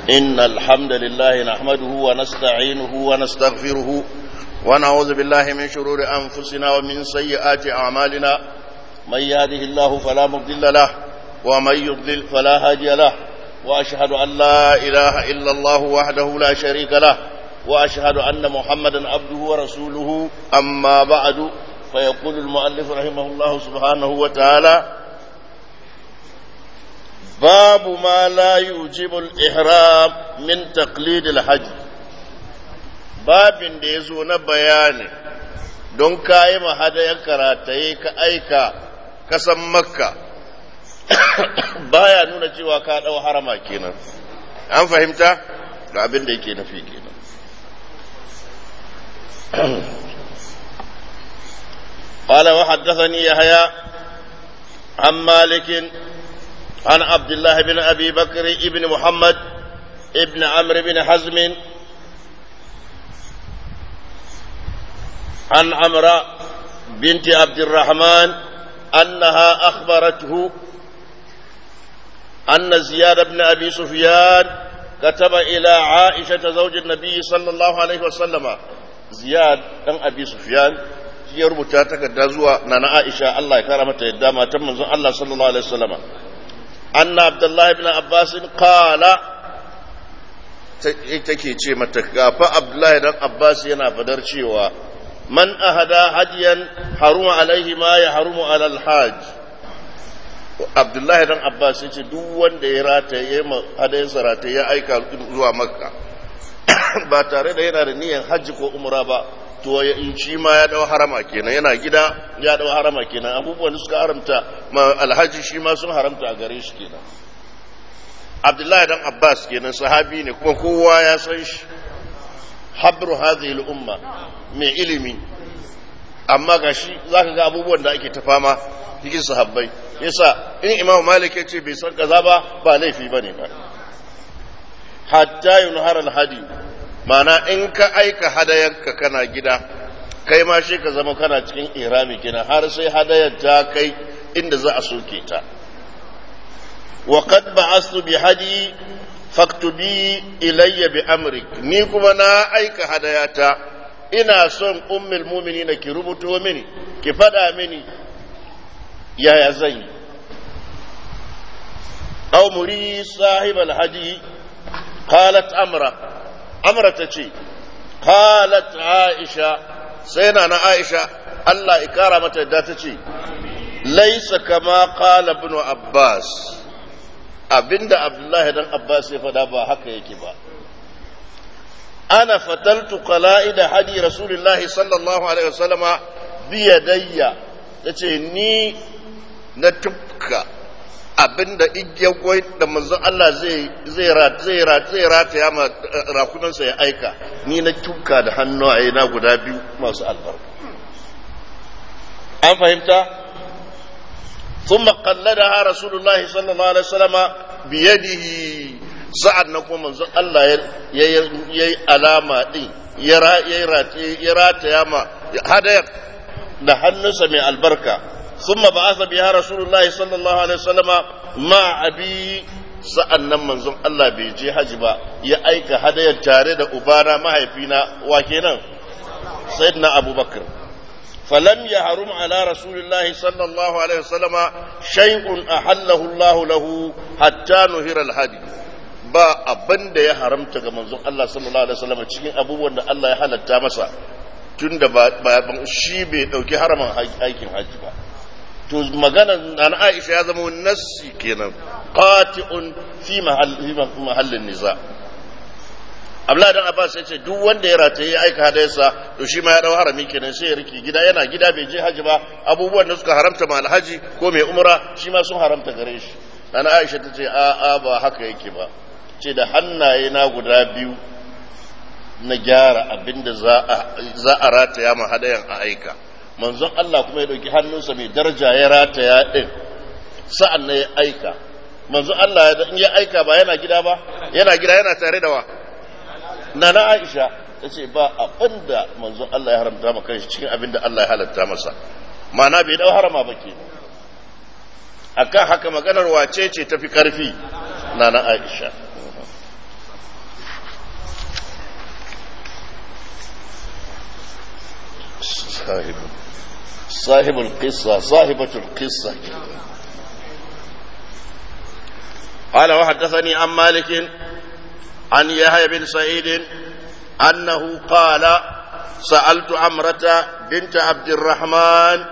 إن الحمد لله نحمده ونستعينه ونستغفره ونعوذ بالله من شرور أنفسنا ومن سيئات أعمالنا من يهده الله فلا مضل له ومن يضلل فلا هادي له وأشهد أن لا إله إلا الله وحده لا شريك له وأشهد أن محمدا عبده ورسوله أما بعد فيقول المؤلف رحمه الله سبحانه وتعالى باب ما لا يوجب الإحرام من تقليد الحج باب da ya zo na bayani don kayi mahadayen karataye ka aika kasan makka baya nuna cewa ka ɗau harama kenan an fahimta ga abin da yake nufi kenan قال وحدثني يحيى عن مالك عن عبد الله بن أبي بكر بن محمد ابن عمرو بن حزم عن عمرو بنت عبد الرحمن أنها أخبرته أن زياد بن أبي سفيان كتب إلى عائشة زوج النبي صلى الله عليه وسلم زياد بن أبي سفيان ya rubuta takarda zuwa nana Aisha Allah ya kara mata yadda matan manzon Allah sallallahu alaihi wasallam anna Abdullah ibn Abbas qala take ce mata gafa Abdullah dan Abbas yana fadar cewa man ahada hadiyan haruma alaihi ma ya harumu ala alhaj Abdullah dan Abbas yace duk wanda ya rata ya hadayin sarata ya aika zuwa Makka ba tare da yana da niyyar hajji ko umra ba to shi ma ya dau harama kenan yana gida ya dau harama kenan abubuwan da suka haramta ma alhaji shi ma sun haramta a gare shi kenan abdullahi dan abbas kenan sahabi ne kuma kowa ya san shi habru hadhihi al-umma mai ilimi amma gashi zaka ga abubuwan da ake ta fama cikin sahabbai yasa in imamu malik ya ce bai san kaza ba ba laifi bane ba hatta yunhar al-hadi mana in ka aika hadayanka kana gida kai ma shi ka zama kana cikin irami kina har sai hadayar ta kai inda za a soke ta wa qad ba'astu bi hadi faktubi ilayya bi amrik ni kuma na aika hadayata ina son ummul mu'minina ki rubuto mini ki fada mini yaya zan yi aw muri sahibal hadi qalat amra amra ta ce qalat aisha sai na na aisha Allah ikara mata yadda ta ce laisa kama qala ibn abbas abinda abdullahi dan abbas ya faɗa ba haka yake ba ana fataltu qala'ida hadi rasulullahi sallallahu alaihi wasallama bi yadayya tace ni na tufka abinda igiyar kwai da manzon Allah zai zai zai zai rataya ma rakunansa ya aika ni na tuka da hannu a na guda biyu masu albarka an fahimta ثم قلدها رسول الله صلى الله عليه وسلم بيده sa'ad na kuma manzon Allah ya yi alama ɗin ya rataya ma hadayar da hannunsa mai albarka ثم بعث بها رسول الله صلى الله عليه وسلم مع أبي sa'annan manzon Allah bai je haji ba ya aika hadayar tare da ubana mahaifina wa kenan sayyidina abubakar falam ya harum ala rasulillahi sallallahu alaihi wasallama shay'un ahallahu Allah lahu hatta nuhira alhadi ba abin da ya haramta ga manzon Allah sallallahu alaihi wasallama cikin abubuwan da Allah ya halatta masa tunda ba shi bai dauki haraman aikin haji ba to maganar an Aisha ya zama nassi kenan qati'un fi mahallin niza Abdullah dan Abbas ya ce duk wanda ya rataye ya aika hadayarsa to shi ma ya dau harami kenan sai ya riki gida yana gida bai je haji ba abubuwan da suka haramta ma alhaji ko mai umra shi ma sun haramta gare shi dan Aisha ta ce a a ba haka yake ba ce da hannaye na guda biyu na gyara abinda za a rataya ma hadayan a aika manzon Allah kuma ya ɗauki hannunsa mai daraja ya rataya ɗin sa'an na ya aika manzon Allah in ya aika ba yana gida ba yana gida yana tare da wa na na Aisha ta ce ba abin da manzon Allah ya haramta ma kanshi cikin abin da Allah ya halatta masa ma'ana bai dau harama ba ke akan haka maganar wace ce tafi karfi na na Aisha صاحب صاحب القصة صاحبة القصة قال وحدثني عن مالك عن يحيى بن سعيد أنه قال سألت عمرة بنت عبد الرحمن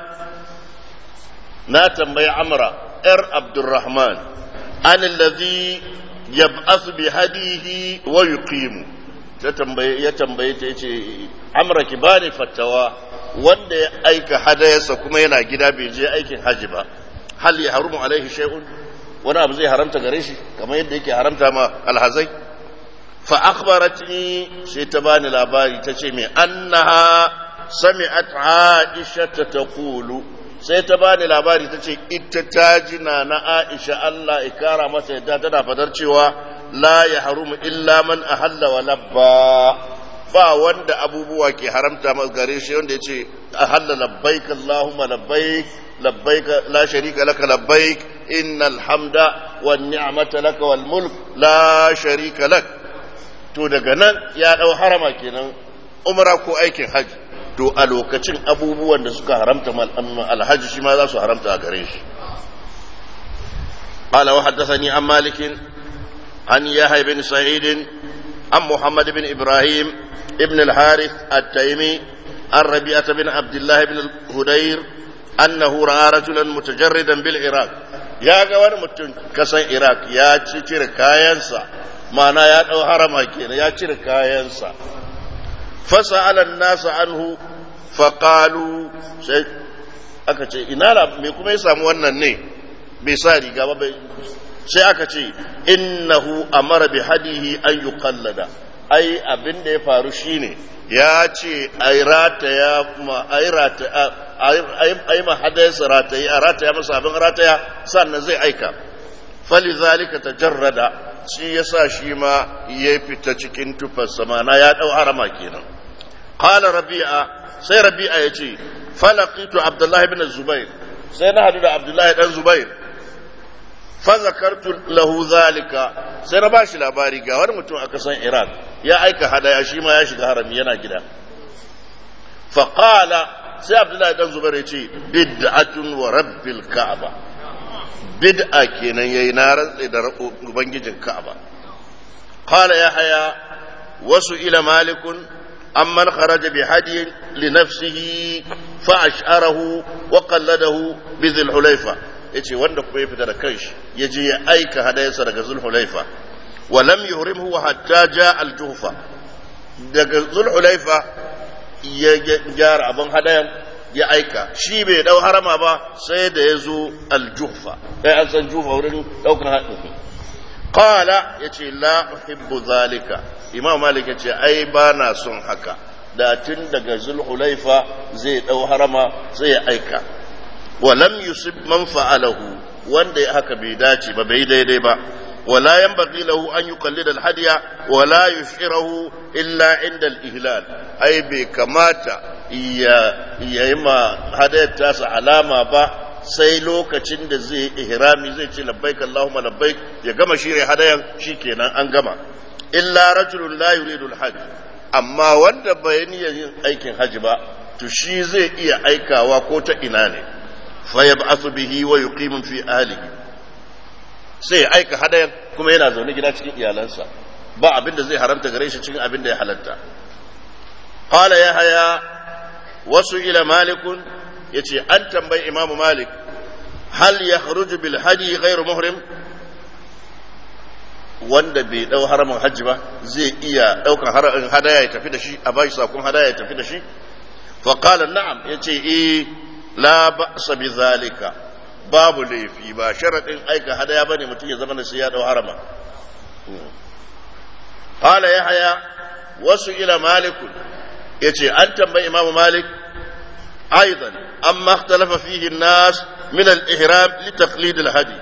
ناتم بي عمرة ار عبد الرحمن عن الذي يبعث بهديه ويقيم ya tambaye ta yace amra ki bani fatawa wanda ya aika hadayarsa kuma yana gida bai je aikin haji ba hal ya harumu alaihi shay'un wani abu zai haramta gare shi kamar yadda yake haramta ma alhazai fa akhbaratni sai ta bani labari ta ce mai annaha sami'at aisha ta taqulu sai ta bani labari ta ce ita ta jina na aisha Allah ikara masa yadda tana fadar cewa la ya harumu illa man ahalla wa labba ba wanda abubuwa ke haramta masa gare shi wanda yace ahalla labbaik allahumma labbaik labbaik la sharika laka labbaik innal hamda wan ni'mata laka wal mulk la sharika lak to daga nan ya dau harama kenan umra ko aikin haji to a lokacin abubuwan da suka haramta alhaji shi ma za su haramta a gare shi قال وحدثني عن مالك عن يحيى بن سعيد عن محمد بن ابراهيم ابن الحارث التيمي عن ربيعة بن عبد الله بن الهدير انه راى رجلا متجردا بالعراق يا غوان متن كسان عراق يا cire kayansa ma'ana ya dau harama kenan ya cire kayansa fasa'ala an-nas anhu faqalu sai aka ce ina me kuma ya samu wannan ne bai sa riga ba sai aka ce innahu amara bi hadihi an yuqallada ai abin da ya faru shine ya ce ai rataya ma ai rataya ai ma hadaysa rataya a rataya masa abin rataya sannan zai aika falizalika tajarrada shi yasa shi ma ya fita cikin tufarsa mana ya dau harama kenan qala rabi'a sai rabi'a yace falaqitu abdullahi ibn zubair sai na hadu da abdullahi dan zubair fazakartu lahu zalika sai na bashi labari ga wani mutum a kasan Iraq ya aika hadaya shi ma ya shiga harami yana gida faqala sai Abdullahi dan Zubair ya ce bid'atun wa rabbil ka'aba bid'a kenan yayi na rantsi da ubangijin ka'aba qala ya haya wasu ila malikun amman kharaja bi hadiyin li nafsihi fa ash'arahu wa qalladahu bi dhil hulayfa yace wanda kuma ya fita da kanshi ya je ya aika hadayarsa daga zulhulaifa wa lam yuhrimhu hatta ja al-juhfa daga zulhulaifa ya gyara abin hadayan ya aika shi bai dau harama ba sai da ya zo al-juhfa sai an san jufa wurin daukar hadin qala yace la uhibbu zalika imam malik yace ai ba na son haka da tun daga zulhulaifa zai dau harama sai ya aika ولم يصب من فعله wanda ya haka bai dace ba bai daidai ba wala yanbaghi lahu an yuqallida al-hadiya wala yushirahu illa inda al-ihlal ai bai kamata ya yayi ma hadayar tasa alama ba sai lokacin da zai ihrami zai ce labbaik allahumma labbaik ya gama shirye hadayan shikenan an gama illa rajulun la yuridu al-hajj amma wanda bai yin aikin haji ba to shi zai iya aikawa ko ta ina ne fayab'athu bihi wa yuqimu fi ahlihi sai ya aika hadayan kuma yana zaune gida cikin iyalansa ba abin da zai haramta gare shi cikin abin da ya halatta qala ya haya wasu ila malikun yace an tambayi imam malik hal yakhruju bil hadi ghairu muhrim wanda bai dau haramin hajji ba zai iya daukan haramin hadaya ya tafi da shi a bashi sakon hadaya ya tafi da shi fa qala na'am yace eh la ba'sa bi zalika babu laifi ba sharadin aika hadaya bane mutum ya zama da sai ya dau harama qala yahya wasu ila malik yace an tambayi imamu malik aidan amma ikhtalafa fihi an-nas min al-ihram li taqlid al-hadi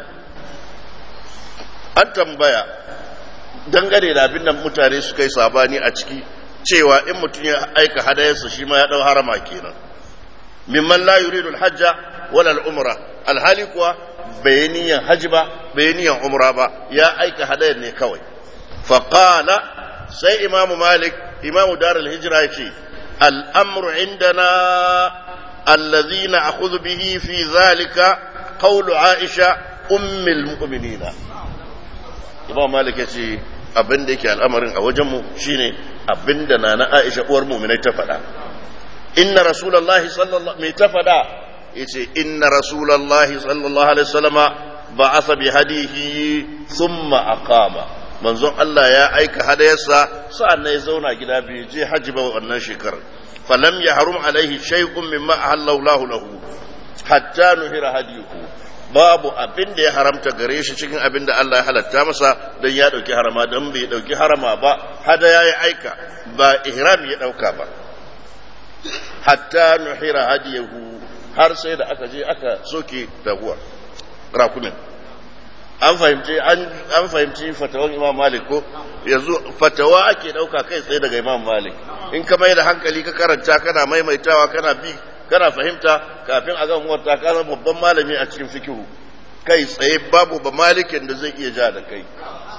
an tambaya dangane da abin da mutane suka yi sabani a ciki cewa in mutum ya aika hadayarsa shi ma ya dau harama kenan mimman la yuridu al-hajja wala al-umra alhali kuwa bai niyan haji ba bai niyan umra ba ya aika hadayar ne kawai fa qala sai imamu malik imamu darul hijra yace al-amru indana الذي نأخذ به في ذلك قول عائشة أم المؤمنين إمام مالك يقول abin da yake al'amarin a wajenmu shine abin da na na Aisha uwar muminai ta faɗa. Inna Rasulallah sallallahu mai ta faɗa ya ce, Inna Rasulallah sallallahu Alaihi wasallama ba a sabi hadihi summa aqama manzon Allah ya aika hadayarsa sa'an ya zauna gida bai je hajji ba wannan shekarar. Falam ya harum alaihi shay'un mimma ahallallahu lahu hatta nuhira hadiyuhu babu abin da ya haramta gare shi cikin abin da Allah ya halatta masa don ya ɗauki harama don bai ɗauki harama ba hada ya yi aika ba ihram ya ɗauka ba hatta nuhira hadiyahu har sai da aka je aka soke taguwar rakumin an fahimci an fahimci fatawan imam malik ko yanzu fatawa ake ɗauka kai tsaye daga imam malik in ka mai da hankali ka karanta kana maimaitawa kana bi kana fahimta kafin a gan wata ka zama babban malami a cikin fikihu kai tsaye babu ba malikin da zai iya ja da kai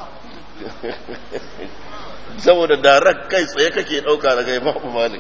saboda darak kai tsaye kake ɗauka daga babu malik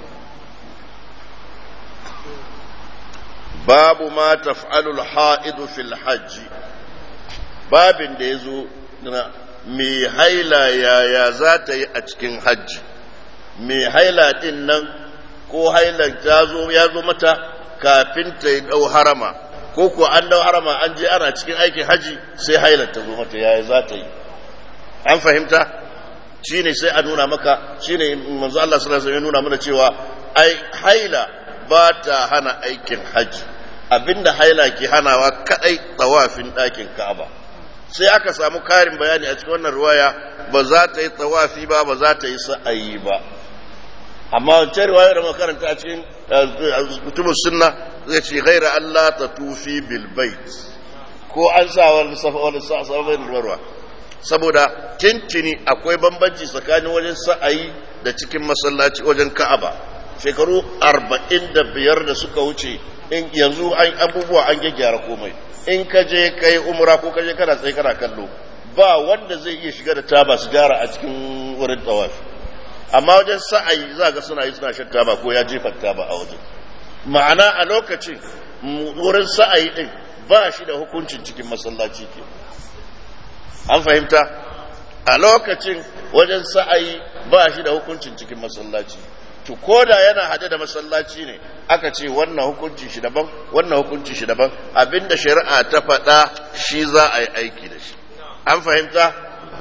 babu ma taf'alul ha'idu fil hajji babin da ya zo na mai haila yaya za ta yi a cikin hajji mai haila din nan ko hailar ta zo ya zo mata kafin ta yi dau harama ko ko an dau harama an je ana cikin aikin haji sai hailar ta zo mata yaya za ta yi an fahimta shine sai a nuna maka shine manzo Allah sallallahu alaihi wasallam ya nuna mana cewa ai haila ba ta hana aikin haji abinda haila ke hanawa kadai tsawafin ɗakin Ka'aba sai aka samu karin bayani a cikin wannan ruwaya ba za ta yi tsawafi ba ba za ta yi sa'ayi ba amma wancan riwayar da makaranta a cikin kutubus sunna zai ce ghaira Allah ta tufi bil bait ko an sa wani safa wani sabon ruwa saboda tintini akwai bambanci tsakanin wajen sa'ayi da cikin masallaci wajen Ka'aba shekaru arba'in da biyar da suka wuce in yanzu an abubuwa an gyaggyara komai in ka je kai umra ko ka je kana tsaye kana kallo ba wanda zai iya shiga da taba sigara a cikin wurin tawafi amma wajen sa'ayi za ga suna yi suna shan taba ko ya jefa taba a wajen ma'ana a lokacin wurin sa'ayi din ba shi da hukuncin cikin masallaci ke an fahimta a lokacin wajen sa'ayi ba shi da hukuncin cikin masallaci to ko da yana hade da masallaci ne aka ce wannan hukunci shi daban wannan hukunci shi daban abinda shari'a ta faɗa shi za a yi aiki da shi an fahimta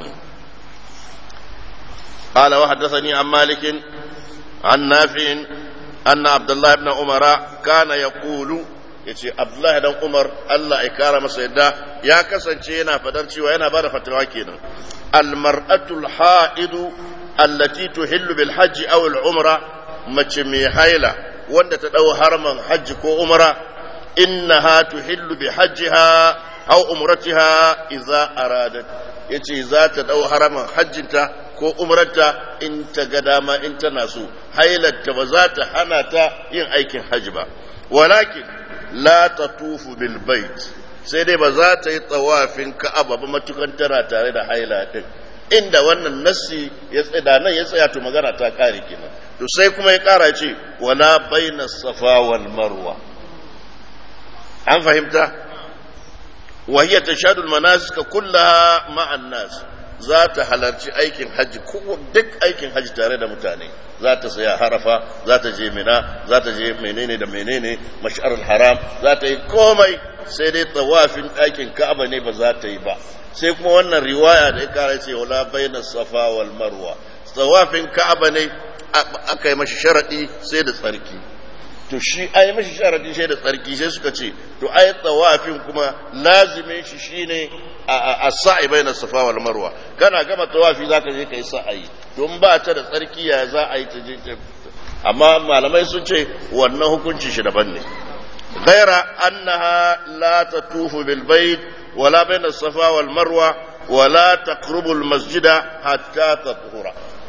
قال وحدثني عن مالك عن نافع أن عبد الله بن عمر كان يقول yace Abdullahi dan Umar Allah ya kara masa yadda ya kasance yana fadar cewa yana bada fatawa kenan al-mar'atul ha'idu allati tuhillu bil hajji aw al umra mace mai haila wanda ta dau harman hajji ko umra innaha tuhillu bi hajjiha aw umratiha idza aradat yace za ta dau haraman hajjinta ko umrarta in ta ga dama in tana so hailarta ba za ta hana ta yin aikin hajji ba walakin la tatufu bil bait sai dai ba za ta yi tsawafin ka'aba ba matukan tana tare da haila din inda wannan nassi ya tsada nan ya tsaya to magana ta kare kenan to sai kuma ya kara ce wala baina safa wal marwa an fahimta wa hiya tashhadu al manasik kullaha ma'an nas za ta halarci aikin hajji ko duk aikin hajji tare da mutane za ta saya harafa za ta je mina za ta je menene da menene mash'arul haram za ta yi komai sai dai tsawafin ɗakin ka'aba ne ba za ta yi ba sai kuma wannan riwaya da ya kara ce wala baina safa wal marwa tsawafin ka'aba ne aka yi mashi sharadi sai da tsarki to shi a yi mashi sharadi sai da tsarki sai suka ce to ai tsawafin kuma lazimin shi shine a sa'i baina safa wal marwa kana gama tawafi zaka je kai sa'ayi don ba ta da tsarki ya za a yi ta je amma malamai sun ce wannan hukunci shi daban ne غير أنها لا تطوف بالبيت ولا بين الصفا والمروة ولا تقرب المسجد حتى تطهر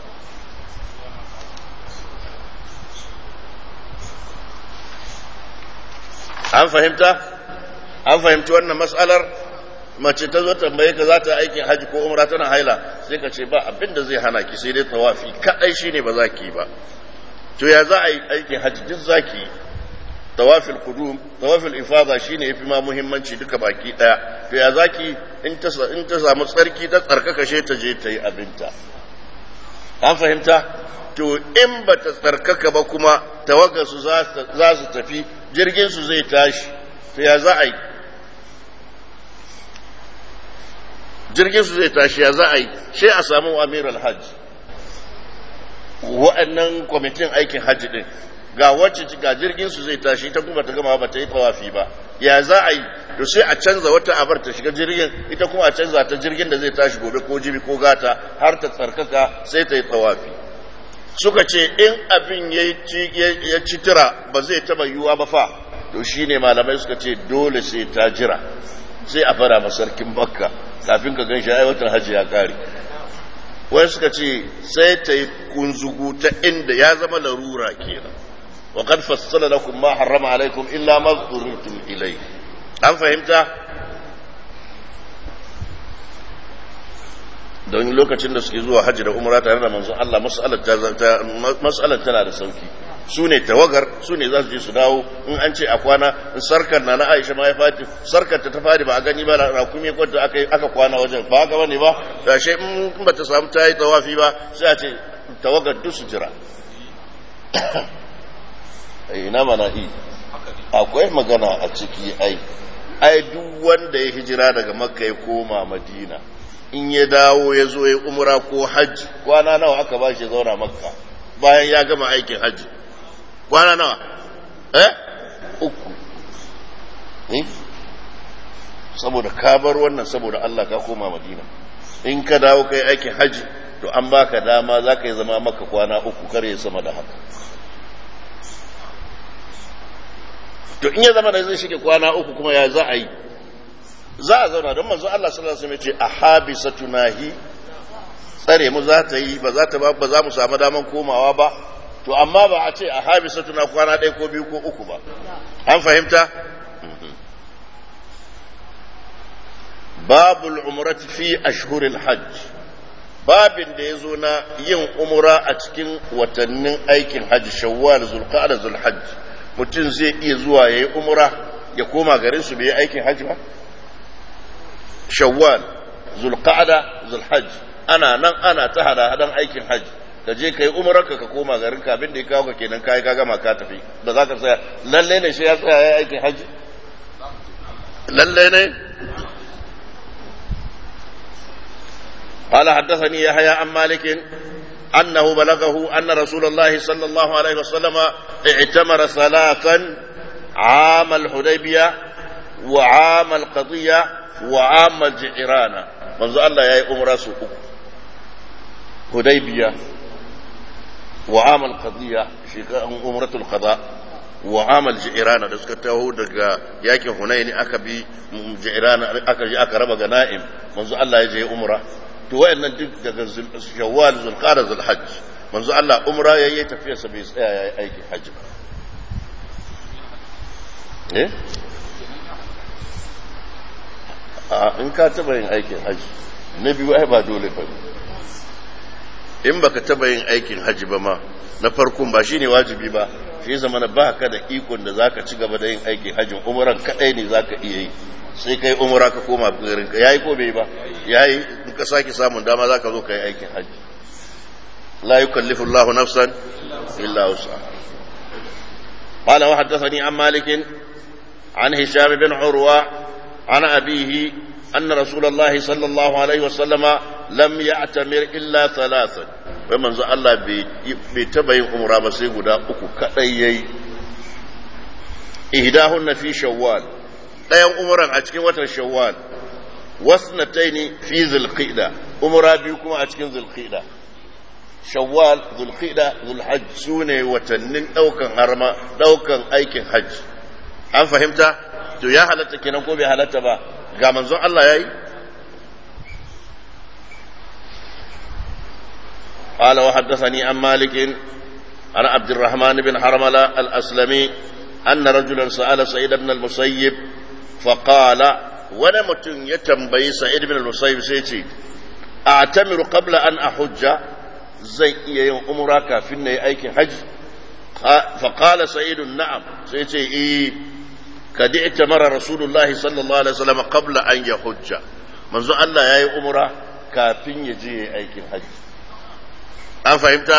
an fahimta an fahimci wannan matsalar mace ta zo tambaye ka za ta aikin haji ko umra tana haila sai ka ce ba abin da zai hana ki sai dai tawafi kadai shine ba za ki yi ba to ya za a yi aikin haji duk za ki yi tawafil kudum tawafil ifada shine yafi ma muhimmanci duka baki daya to ya zaki in ta in ta samu tsarki ta tsarkaka she ta je ta yi abinta an fahimta to in ba ta tsarkaka ba kuma tawagar su za su tafi jirgin su zai tashi to ya za a yi jirgin su zai tashi ya za a yi she a samu amiral hajj wa'annan kwamitin aikin hajji din ga wacce ga jirgin su zai tashi ta kuma ta gama ba ta yi tawafi ba ya za a yi to sai a canza wata abar ta shiga jirgin ita kuma a canza ta jirgin da zai tashi gobe ko jibi ko gata har ta tsarkaka sai ta yi tawafi suka ce in abin ya ci tira ba zai taba yiwuwa ba fa to shine malamai suka ce dole sai ta jira sai a fara masarkin bakka kafin ka gan shi aiwatar hajji ya kare wai suka ce sai ta yi kunzugu ta inda ya zama larura kenan wa qad fassala lakum ma harrama alaikum illa ma dhurritum ilai an fahimta don lokacin da suke zuwa hajji da umra tare da manzon Allah mas'alar tana da sauki su ne tawagar su ne za su je su dawo in an ce a kwana sarkar na na aisha ma ya fati sarkar ta ta fadi ba a gani ba rakumi kwanta aka aka kwana wajen ba haka bane ba da shi in ba ta samu ta yi tawafi ba sai a ce tawagar duk su jira ina mana i akwai magana a ciki ai ai duk wanda ya hijira daga makka ya koma madina in ya dawo ya zo ya umra ko hajji kwana nawa aka ba shi zauna makka bayan ya gama aikin hajji kwana nawa eh uku eh saboda ka bar wannan saboda Allah ka koma madina in ka dawo kai aikin hajji to an baka dama za ka yi zama maka kwana uku kar ya sama da haka to in ya zama da zai shige kwana uku kuma ya za a yi za a zauna don manzo Allah sallallahu alaihi wasallam ya ce ahabisatu nahi tsare mu za ta yi ba za ta ba za mu samu daman komawa ba to amma ba a ce ahabisatu na kwana ɗaya ko biyu ko uku ba an fahimta babul umrati fi ashhuril hajj babin da ya zo na yin umra a cikin watannin aikin hajji shawwal zulqa'da zulhajj mutum zai iya zuwa yayi umra ya koma garin su bai yi aikin hajji ba shawwal zulqa'da zulhajj ana nan ana ta hada hadan aikin hajji ka je kai umrarka ka koma garin ka abin da ya kawo ka kenan kai ka gama ka tafi da zaka tsaya lalle ne shi ya tsaya yayi aikin hajji lalle ne قال حدثني يحيى عن مالك أنه بلغه أن رسول الله صلى الله عليه وسلم اعتمر ثلاثا عام الحديبية وعام القضية وعام الجعرانة منذ الله يا أمر سوء حديبية وعام القضية أمرة القضاء وعام الجعرانة da suka taho daga yakin Hunaini aka bi Ji'rana aka je aka raba ganaim manzo Allah ya je umra to wayannan duk daga shawwal zulqa'da zulhajj manzo Allah umra yayi tafiya sa bai tsaya yayi aikin hajji ba eh a in ka taba yin aikin hajji na biyu ai ba dole ba in baka taba yin aikin hajji ba ma na farkon ba shine wajibi ba shi zama na ba ka da ikon da zaka ci gaba da yin aikin hajjin umran kadai ne zaka iya yi sai kai umra ka koma garin ka yayi ko bai ba yayi in ka sake samun dama zaka zo kai aikin hajji la yukallifu Allahu nafsan illa wus'aha قال وحدثني عن مالك عن هشام بن عروة عن أبيه أن رسول الله صلى الله عليه وسلم لم يعتمر إلا ثلاثا ومن زال الله بتبين أمرا بسيقنا أكو كأيي إهداهن في شوال ɗayan umuran a cikin watan shawwal wasnataini fi zulqa'da umra biyu kuma a cikin zulqa'da shawwal zulqa'da zulhajj sune watannin daukan harma daukan aikin hajji an fahimta to ya halatta kenan ko bai halatta ba ga manzon Allah yayi قال وحدثني عن مالك عن عبد الرحمن بن حرملة الأسلمي أن رجلا سأل سعيد بن المسيب فقال wani mutum ya tambayi sa'id bin al-musayyib sai ce a'tamiru qabla an ahujja zai iya yin umra kafin na yi aikin haji فقال سعيد نعم سيتي إيه قد اعتمر رسول الله صلى الله عليه وسلم قبل أن يحج منذ الله يا أمرا كافين يجي أيك الحج أم فهمت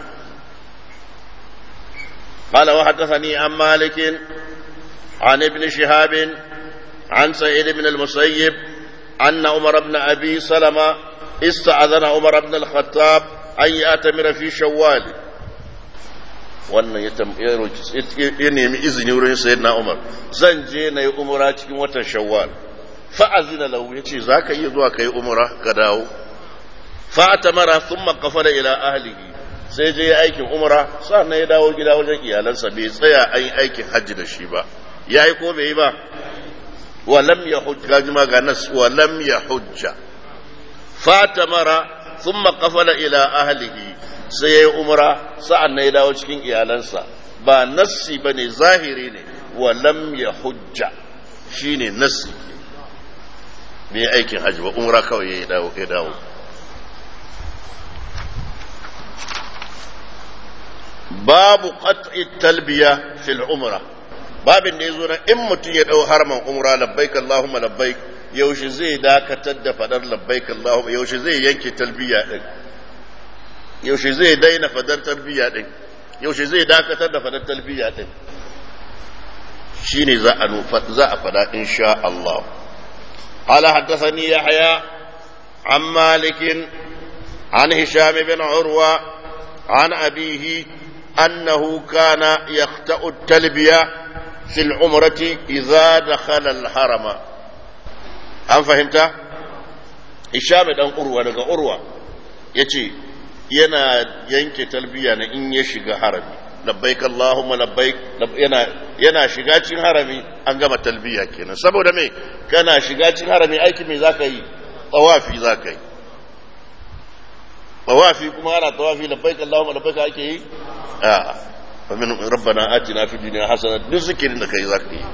قال وحدثني عن مالك عن ابن شهاب عن سعيد بن المسيب أن عمر بن أبي سلمة استأذن عمر بن الخطاب أن يأتمر في شوال wannan ya nemi izini wurin sayar na umar zan je na yi umura cikin watan shawwal fa'azina lahu ya ce za ka iya zuwa ka yi umura ka dawo fa'ata mara sun makafa da ila ahlihi sai je aikin umura na ya dawo gida wajen iyalansa bai tsaya an yi aikin hajji da shi ba ya yi ko bai yi ba walam ya hujja ga ga nas walam ya hujja fata mara sun makafa da ila ahlihi sai ya yi umra sa'an na ya dawo cikin iyalansa ba nassi ba ne zahiri ne walam ya hujja shi ne nassi bai aikin hajji ba umra kawai ya dawo ya dawo babu qat'i talbiya fil umra babin da yazo na in mutum ya dau harman umra labbaik allahumma labbaik yaushe zai dakatar da fadar labbaik allahumma yaushe zai yanke talbiya din yaushe zai daina fadar talbiya din yaushe zai dakatar da fadar talbiya din shine za a za a fada insha Allah قال حدثني يحيى عن مالك عن هشام بن عروة عن أبيه أنه كان يخطأ التلبية في العمرة إذا دخل الحرم أم فهمت؟ هشام بن عروة لقى عروة يتي yana yanke talbiya na in ya shiga harami labbaik Allahumma labbaik yana yana shiga cikin harami an gama talbiya kenan saboda me kana shiga cikin harami aiki me zaka yi tawafi zaka yi tawafi kuma ana tawafi labbaik Allahumma labbaik ake yi a fa min rabbana atina fid dunya hasana duk zikirin da kai zaka yi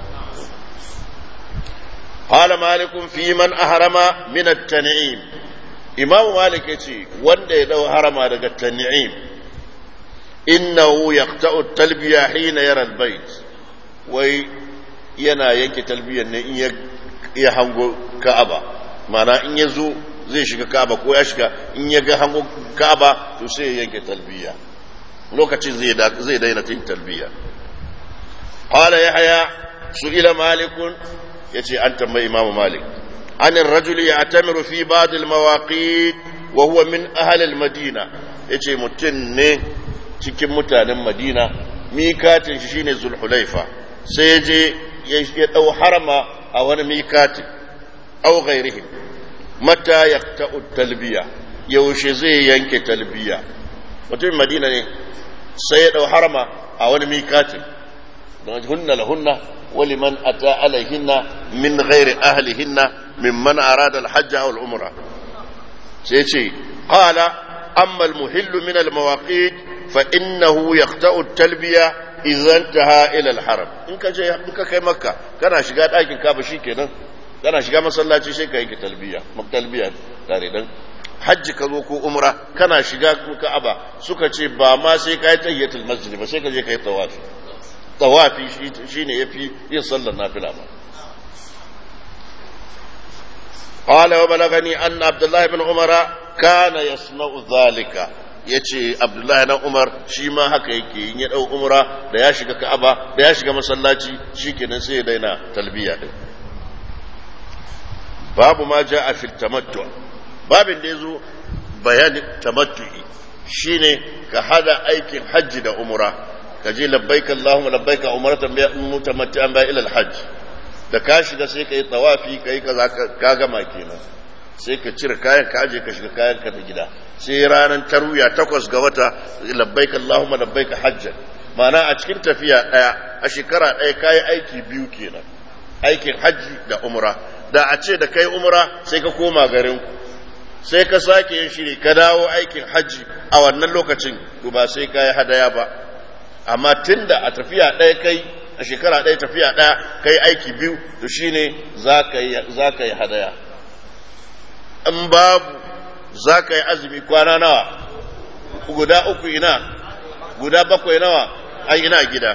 قال مالك في من أهرم من التنعيم imam malik ya ce wanda ya dau harama daga tan'im innahu yaqta'u talbiya hina yara albayt wai yana yanke talbiyar ne in ya hango ka'aba mana in ya zo zai shiga ka'aba ko ya shiga in ya ga hango ka'aba to sai ya yanke talbiya lokacin zai zai daina yin talbiya qala yahya su'ila malikun yace an tambayi imam malik عن الرجل يعتمر في بعض المواقيت وهو من أهل المدينة yace mutum ne cikin mutanen madina mikatin shi shine zulhulaifa sai ya je ya ɗau harama a wani mikatin au ghairihim mata ya ta'u talbiya yaushe zai yanke talbiya mutumin madina ne sai ya ɗau harama a wani mikatin don hunna lahunna ولمن أتى عليهن من غير أهلهن ممن أراد الحج أو العمرة سيتي قال أما المهل من المواقيت فإنه يقطع التلبية إذا انتهى إلى الحرم إنك جاي إنك كي مكة كان شغال أيكن كابا شيكنا كان شغال مسلاتي شيكا يك تلبية مك تلبية تاريدن hajji ka zo ko umra kana shiga ka'aba suka ce ba ma sai ka yi tayyatul masjid ba sai ka je ka yi tawafi tawafi shi ne ya fi yin sallar nafila ba قال وبلغني أن عبد الله بن عمر كان يصنع ذلك yace Abdullahi na Umar shi ma haka yake in ya dau umra da ya shiga Ka'aba da ya shiga masallaci shikenan sai ya daina talbiya din babu ma jaa fi tamattu babin da yazo bayanin tamattu'i shine ka hada aikin hajji da umra ka je labbaik Allahumma labbaik umratan bi mutamatti'an ba ila al-hajj da ka shiga sai ka yi tawafi kai kaza ka gama kenan sai ka cire kayan ka aje ka shiga kayan ka ta gida sai ranar taruya takwas ga wata labbaik Allahumma labbaik hajjan ma'ana a cikin tafiya daya a shekara daya kayi aiki biyu kenan aikin hajji da umra da a ce da kai umra sai ka koma garin ku sai ka sake yin shiri ka dawo aikin hajji a wannan lokacin to ba sai kayi hadaya ba amma tunda a tafiya ɗaya kai a shekara ɗaya tafiya ɗaya kai aiki biyu to shine za ka yi hadaya in babu za ka yi azumi kwana nawa guda uku ina guda bakwai nawa ai ina gida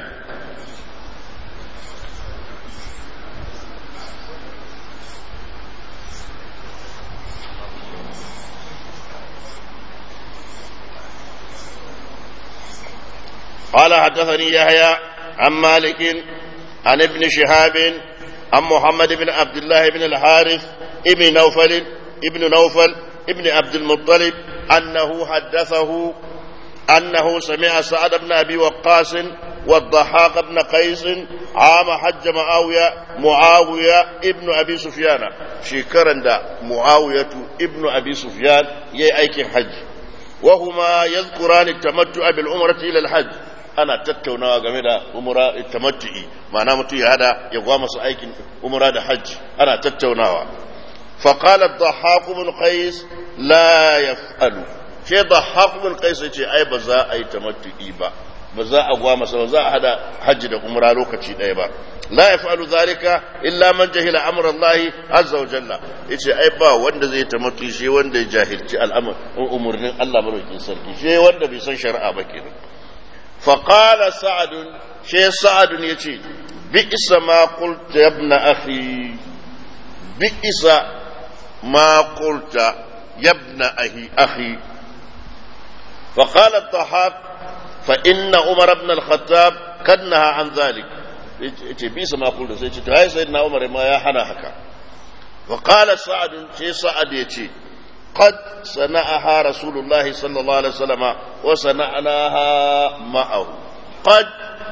قال حدثني يحيى عن مالك عن ابن شهاب عن محمد بن عبد الله بن الحارث ابن نوفل ابن نوفل ابن عبد المطلب أنه حدثه أنه سمع سعد بن أبي وقاص والضحاك بن قيس عام حج معاوية معاوية ابن أبي سفيان شكرا دا معاوية ابن أبي سفيان يأيك حج وهما يذكران التمتع بالعمرة إلى الحج ana tattaunawa game da umura tamattu'i ma'ana mutum ya hada ya gwa masu aikin umura da hajji ana tattaunawa فقال الضحاك بن قيس لا يفعل شيء ضحاك بن قيس yace ai ba za a yi tamattu'i ba ba za a gwa masa ba za a hada hajji da umra lokaci ɗaya ba la yaf'alu zalika illa man jahila amra Allah azza wa jalla yace ai ba wanda zai tamattu'i shi wanda ya jahilci al'amr umurnin Allah madaukakin sarki shi wanda bai san shari'a ba kenan فقال سعد شيء سعد يتي بئس ما قلت يا ابن أخي بئس ما قلت يا ابن أخي أخي فقال الضحاك فإن عمر بن الخطاب قد نهى عن ذلك yace bisa ma kullu sai ce to ai sayyidina Umar ma ya hana haka wa qala sa'ad sai sa'ad yace قد صنعها رسول الله صلى الله عليه وسلم وصنعناها معه قد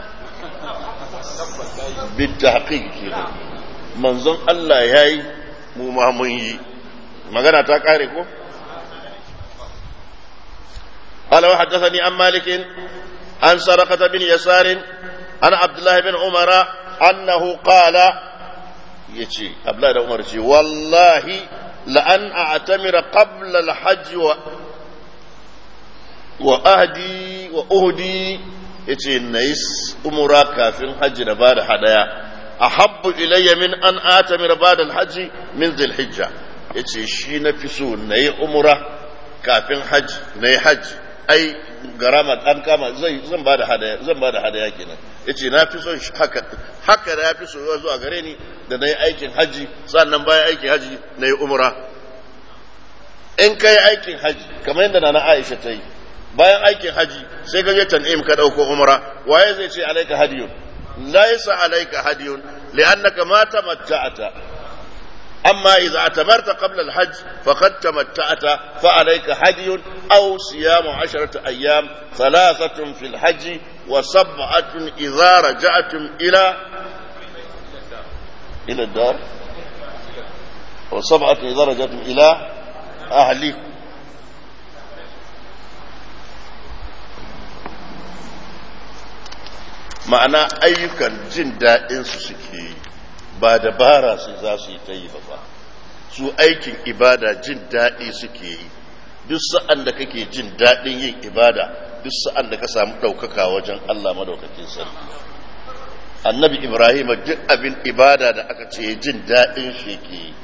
بالتحقيق كده منظم الله ياي mu ma mun yi magana ta kare ko قال وحدثني عن مالك عن سرقة بن يسار عن عبد الله بن عمر أنه قال يجي عبد الله بن عمر والله لأن أعتمر قبل الحج و... وأهدي وأهدي yace na yi umura kafin hajji na bada hadaya a habbu ilayya min an atamir bada hajji min zilhijja yace shi na fi so na yi umura kafin hajji na yi hajji ai garama an kama zan bada hadaya zan bada hadaya kenan yace na fi son haka haka da ya fi soyuwa zuwa gare ni da na yi aikin hajji sannan bayan aikin hajji na yi umra in ka yi aikin hajji kamar yadda na aisha ta yi bayan aikin hajji sai ka je tan'im ka ɗauko umra waye zai ce alaika hadiyun laisa alaika hadiyun li'annaka ma tamatta'ata أما إذا اعتمرت قبل الحج فقد تمتعت فعليك هدي أو صيام عشرة أيام ثلاثة في الحج وسبعة إذا رجعتم إلى إلى الدار وسبعة إذا رجعتم إلى أهليكم ma'ana ayyukan jin daɗinsu suke yi ba dabara su za su yi ta yi ba su aikin ibada jin daɗi suke yi duk sa'an da kake jin daɗin yin ibada duk sa'an da ka samu ɗaukaka wajen Allah madaukakin sarki annabi ibrahim duk abin ibada da aka ce jin daɗin shi ke yi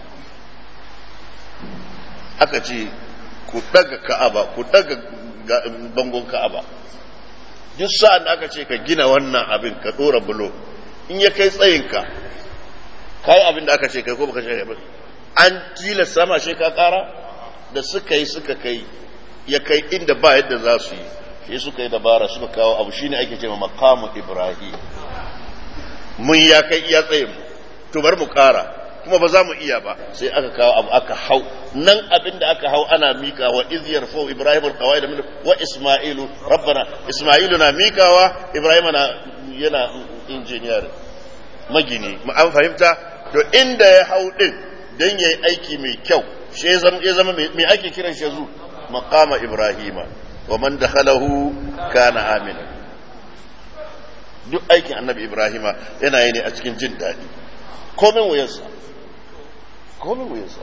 aka ce ku ɗaga ka'aba ku ɗaga bangon ka'aba duk sa'an da aka ce ka gina wannan abin ka ɗora bulo in ya kai tsayinka ka yi abin da aka ce kai ko baka ce ba an tilasta ma shi ka ƙara da suka yi suka kai ya kai inda ba yadda za su yi shi suka yi dabara suka kawo abu shine ake ce ma maqamu ibrahim mun ya kai iya tsayin mu to bar mu ƙara kuma ba za mu iya ba sai aka kawo abu aka hau nan abin da aka hau ana mika wa iz yarfau ibrahim alqawaid min wa isma'ilu rabbana isma'ilu na mikawa ibrahim na yana engineer magini an fahimta to inda ya hau din dan yayi aiki mai kyau shi ya zama mai ake kiran shi zu maqama ibrahima wa man dakhalahu kana amina duk aikin annabi ibrahima yana yi ne a cikin jin daɗi komin wuyarsa komin wuyarsa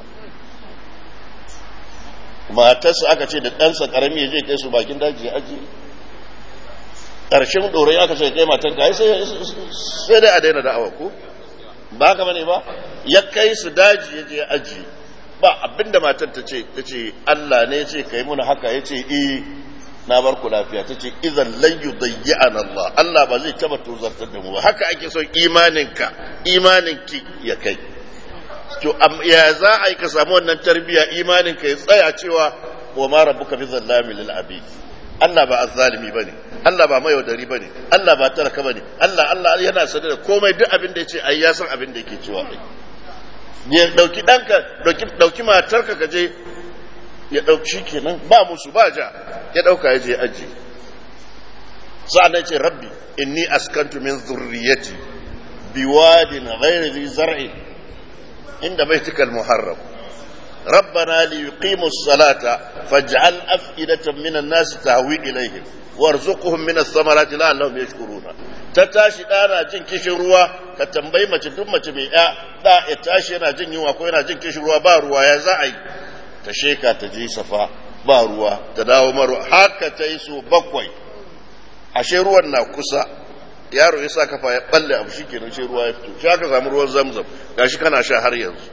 matarsa aka ce da ɗansa ƙarami ya je kai su bakin daji ya ajiye ƙarshen ɗorai aka ce kai matan ka sai dai a daina da'awa ko ba haka bane ba ya kai su daji ya je ya ajiye ba abinda matar ta ce ta ce Allah ne ya ce kai muna haka ya ce eh na bar ku lafiya ta ce idan lan yudayyi'ana Allah Allah ba zai taba tozartar da mu ba haka ake son imaninka imaninki ya kai to ya za a yi ka samu wannan tarbiyya imaninka ya tsaya cewa wa ma rabbuka bi zallami lil abid Allah ba azzalimi bane Allah ba mayaudari bane Allah ba talaka bane Allah Allah yana sanar da komai duk abin da yace ai ya san abin da yake cewa ai ya dauki danka dauki dauki matarka ka je ya dauki shikenan ba musu ba ja ya dauka ya je aji sa'an ce rabbi inni askantu min zurriyati biwadin ghairi zi zar'in inda baitikal muharram ربنا ليقيموا الصلاة فاجعل أفئدة من الناس تهوي إليهم وارزقهم من الثمرات لعلهم يشكرون تتاشي أنا جن كشن روا كتنبي ما تدوم ما تبيع لا يتاشي أنا جن يوا كوينا جن كشن روا باروا يا زعي تشيكا تجي صفا باروا تداو مروا هكا تيسو بقوي ashe ruwan na kusa yaro ya sa kafa ya balle abu shi kenan shi ruwa ya fito shi aka samu ruwan zamzam gashi kana sha har yanzu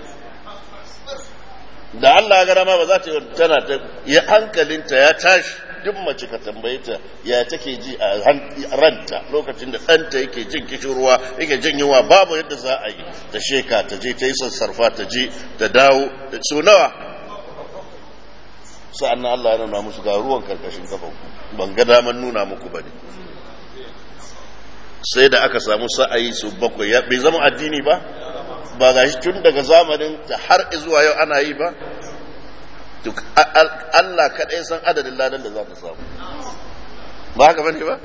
da Allah gara ma ba za ta tana ta ya hankalinta ya tashi duk mace ka tambaye ta ya take ji a ranta lokacin da ɗanta yake jin kishin ruwa yake jin yunwa babu yadda za a yi ta sheka ta je ta yi sassarfa ta je ta dawo da so nawa sa'an nan Allah ya nuna musu ga ruwan karkashin kafan ban ga daman nuna muku ba ne sai da aka samu sa'ayi su bakwai bai zama addini ba ba ga shi tun daga zamanin ta har zuwa yau ana yi ba duk Allah kaɗai san adadin ladan da za ka samu ba haka bane ba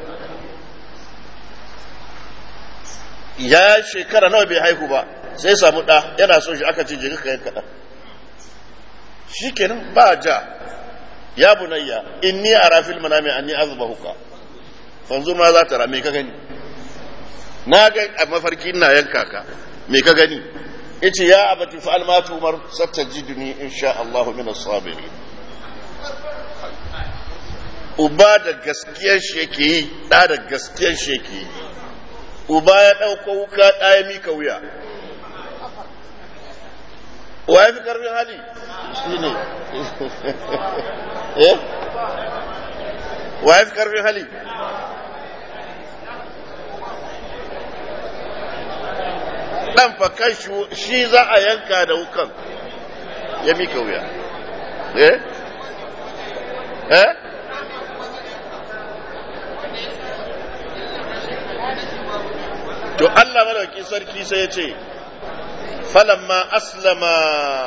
ya shekara nawa bai haihu ba sai samu ɗa yana son shi aka ce je ka yanka ɗan shi kenan ba ja ya bunayya inni ara fil manami anni azbahuka fanzur ma za ta rame ka gani na ga a mafarki ina yanka ka me ka gani yace ya abati fa'al ma tumar satajiduni insha Allah min as-sabirin uba da gaskiyar shi yake yi da da gaskiyar shi yake yi uba ya dauko wuka da ya mika wuya wa ya fi karfin hali shine eh wa ya fi karfin hali dan fa kan shi za a yanka da wukan ya mika wuya eh eh to Allah madauki sarki sai ya ce falamma aslama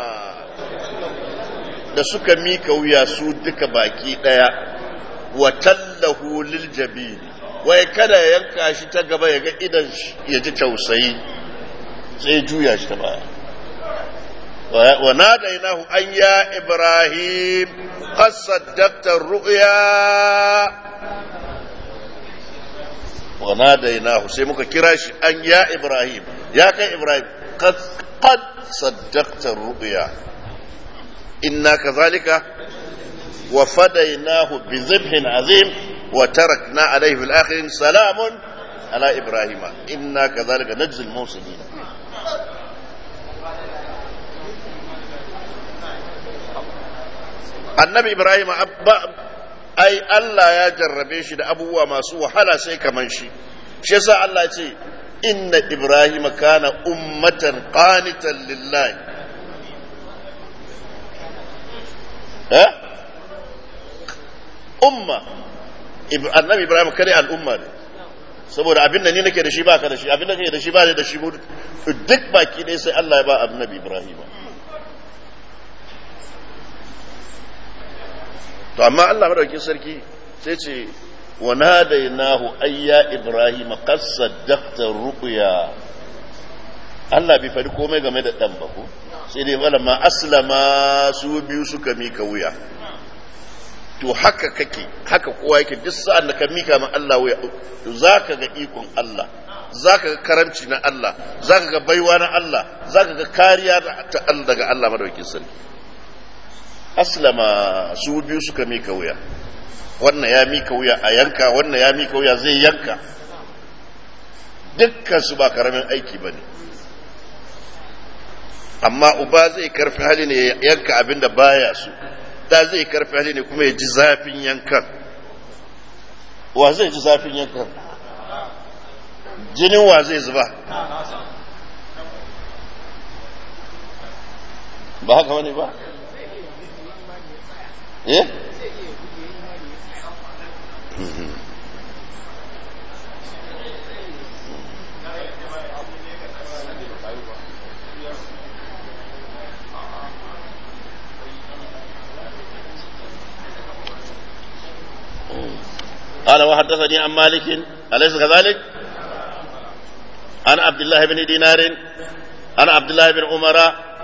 da suka mika wuya su duka baki daya wa tallahu lil jabin wai kada ya yanka shi ta gaba ya ga idan ya ji tausayi sai juya shi ta baya wa nadainahu an ya ibrahim qad saddaqta ru'ya wa nadainahu sai muka kira shi an ya ibrahim ya kai ibrahim qad qad saddaqta ru'ya inna kadhalika wa fadainahu bi dhibhin azim wa tarakna alayhi fil akhirin salamun ala ibrahima inna kadhalika najzi al muhsinin annabi ibrahim ai Allah ya jarrabe shi da abubuwa masu wahala sai kaman shi shi yasa Allah ya ce inna ibrahim kana ummatan qanitan lillahi eh umma annabi ibrahim kare al'umma ne saboda abin da ni nake da shi ba ka da shi abin da kake da shi ba da shi duk baki ɗaya sai Allah ya ba annabi ibrahim to amma Allah madaukin sarki sai ce wa nadainahu ayya ibrahim qad saddaqta ruqya Allah bai faɗi komai game da dan ba ko sai dai wala ma aslama su biyu suka mika wuya to haka kake haka kowa yake duk sa'an da ka mika ma Allah wuya to zaka ga ikon Allah zaka ga karamci na Allah zaka ga baiwa na Allah zaka ga kariya ta Allah daga Allah madaukin sarki aslama su biyu suka mika wuya wannan ya mika wuya a yanka wannan ya mika wuya zai yanka dukkan su ba karamin aiki ba ne amma uba zai karfi hali ne ya yanka abin da baya su da zai karfi hali ne kuma ya ji zafin yankan wa zai ji zafin yankan jinin wa zai zuba ba haka wani ba eh قال وحدثني عن مالك أليس كذلك؟ عن عبد الله بن دينار عن عبد الله بن عمر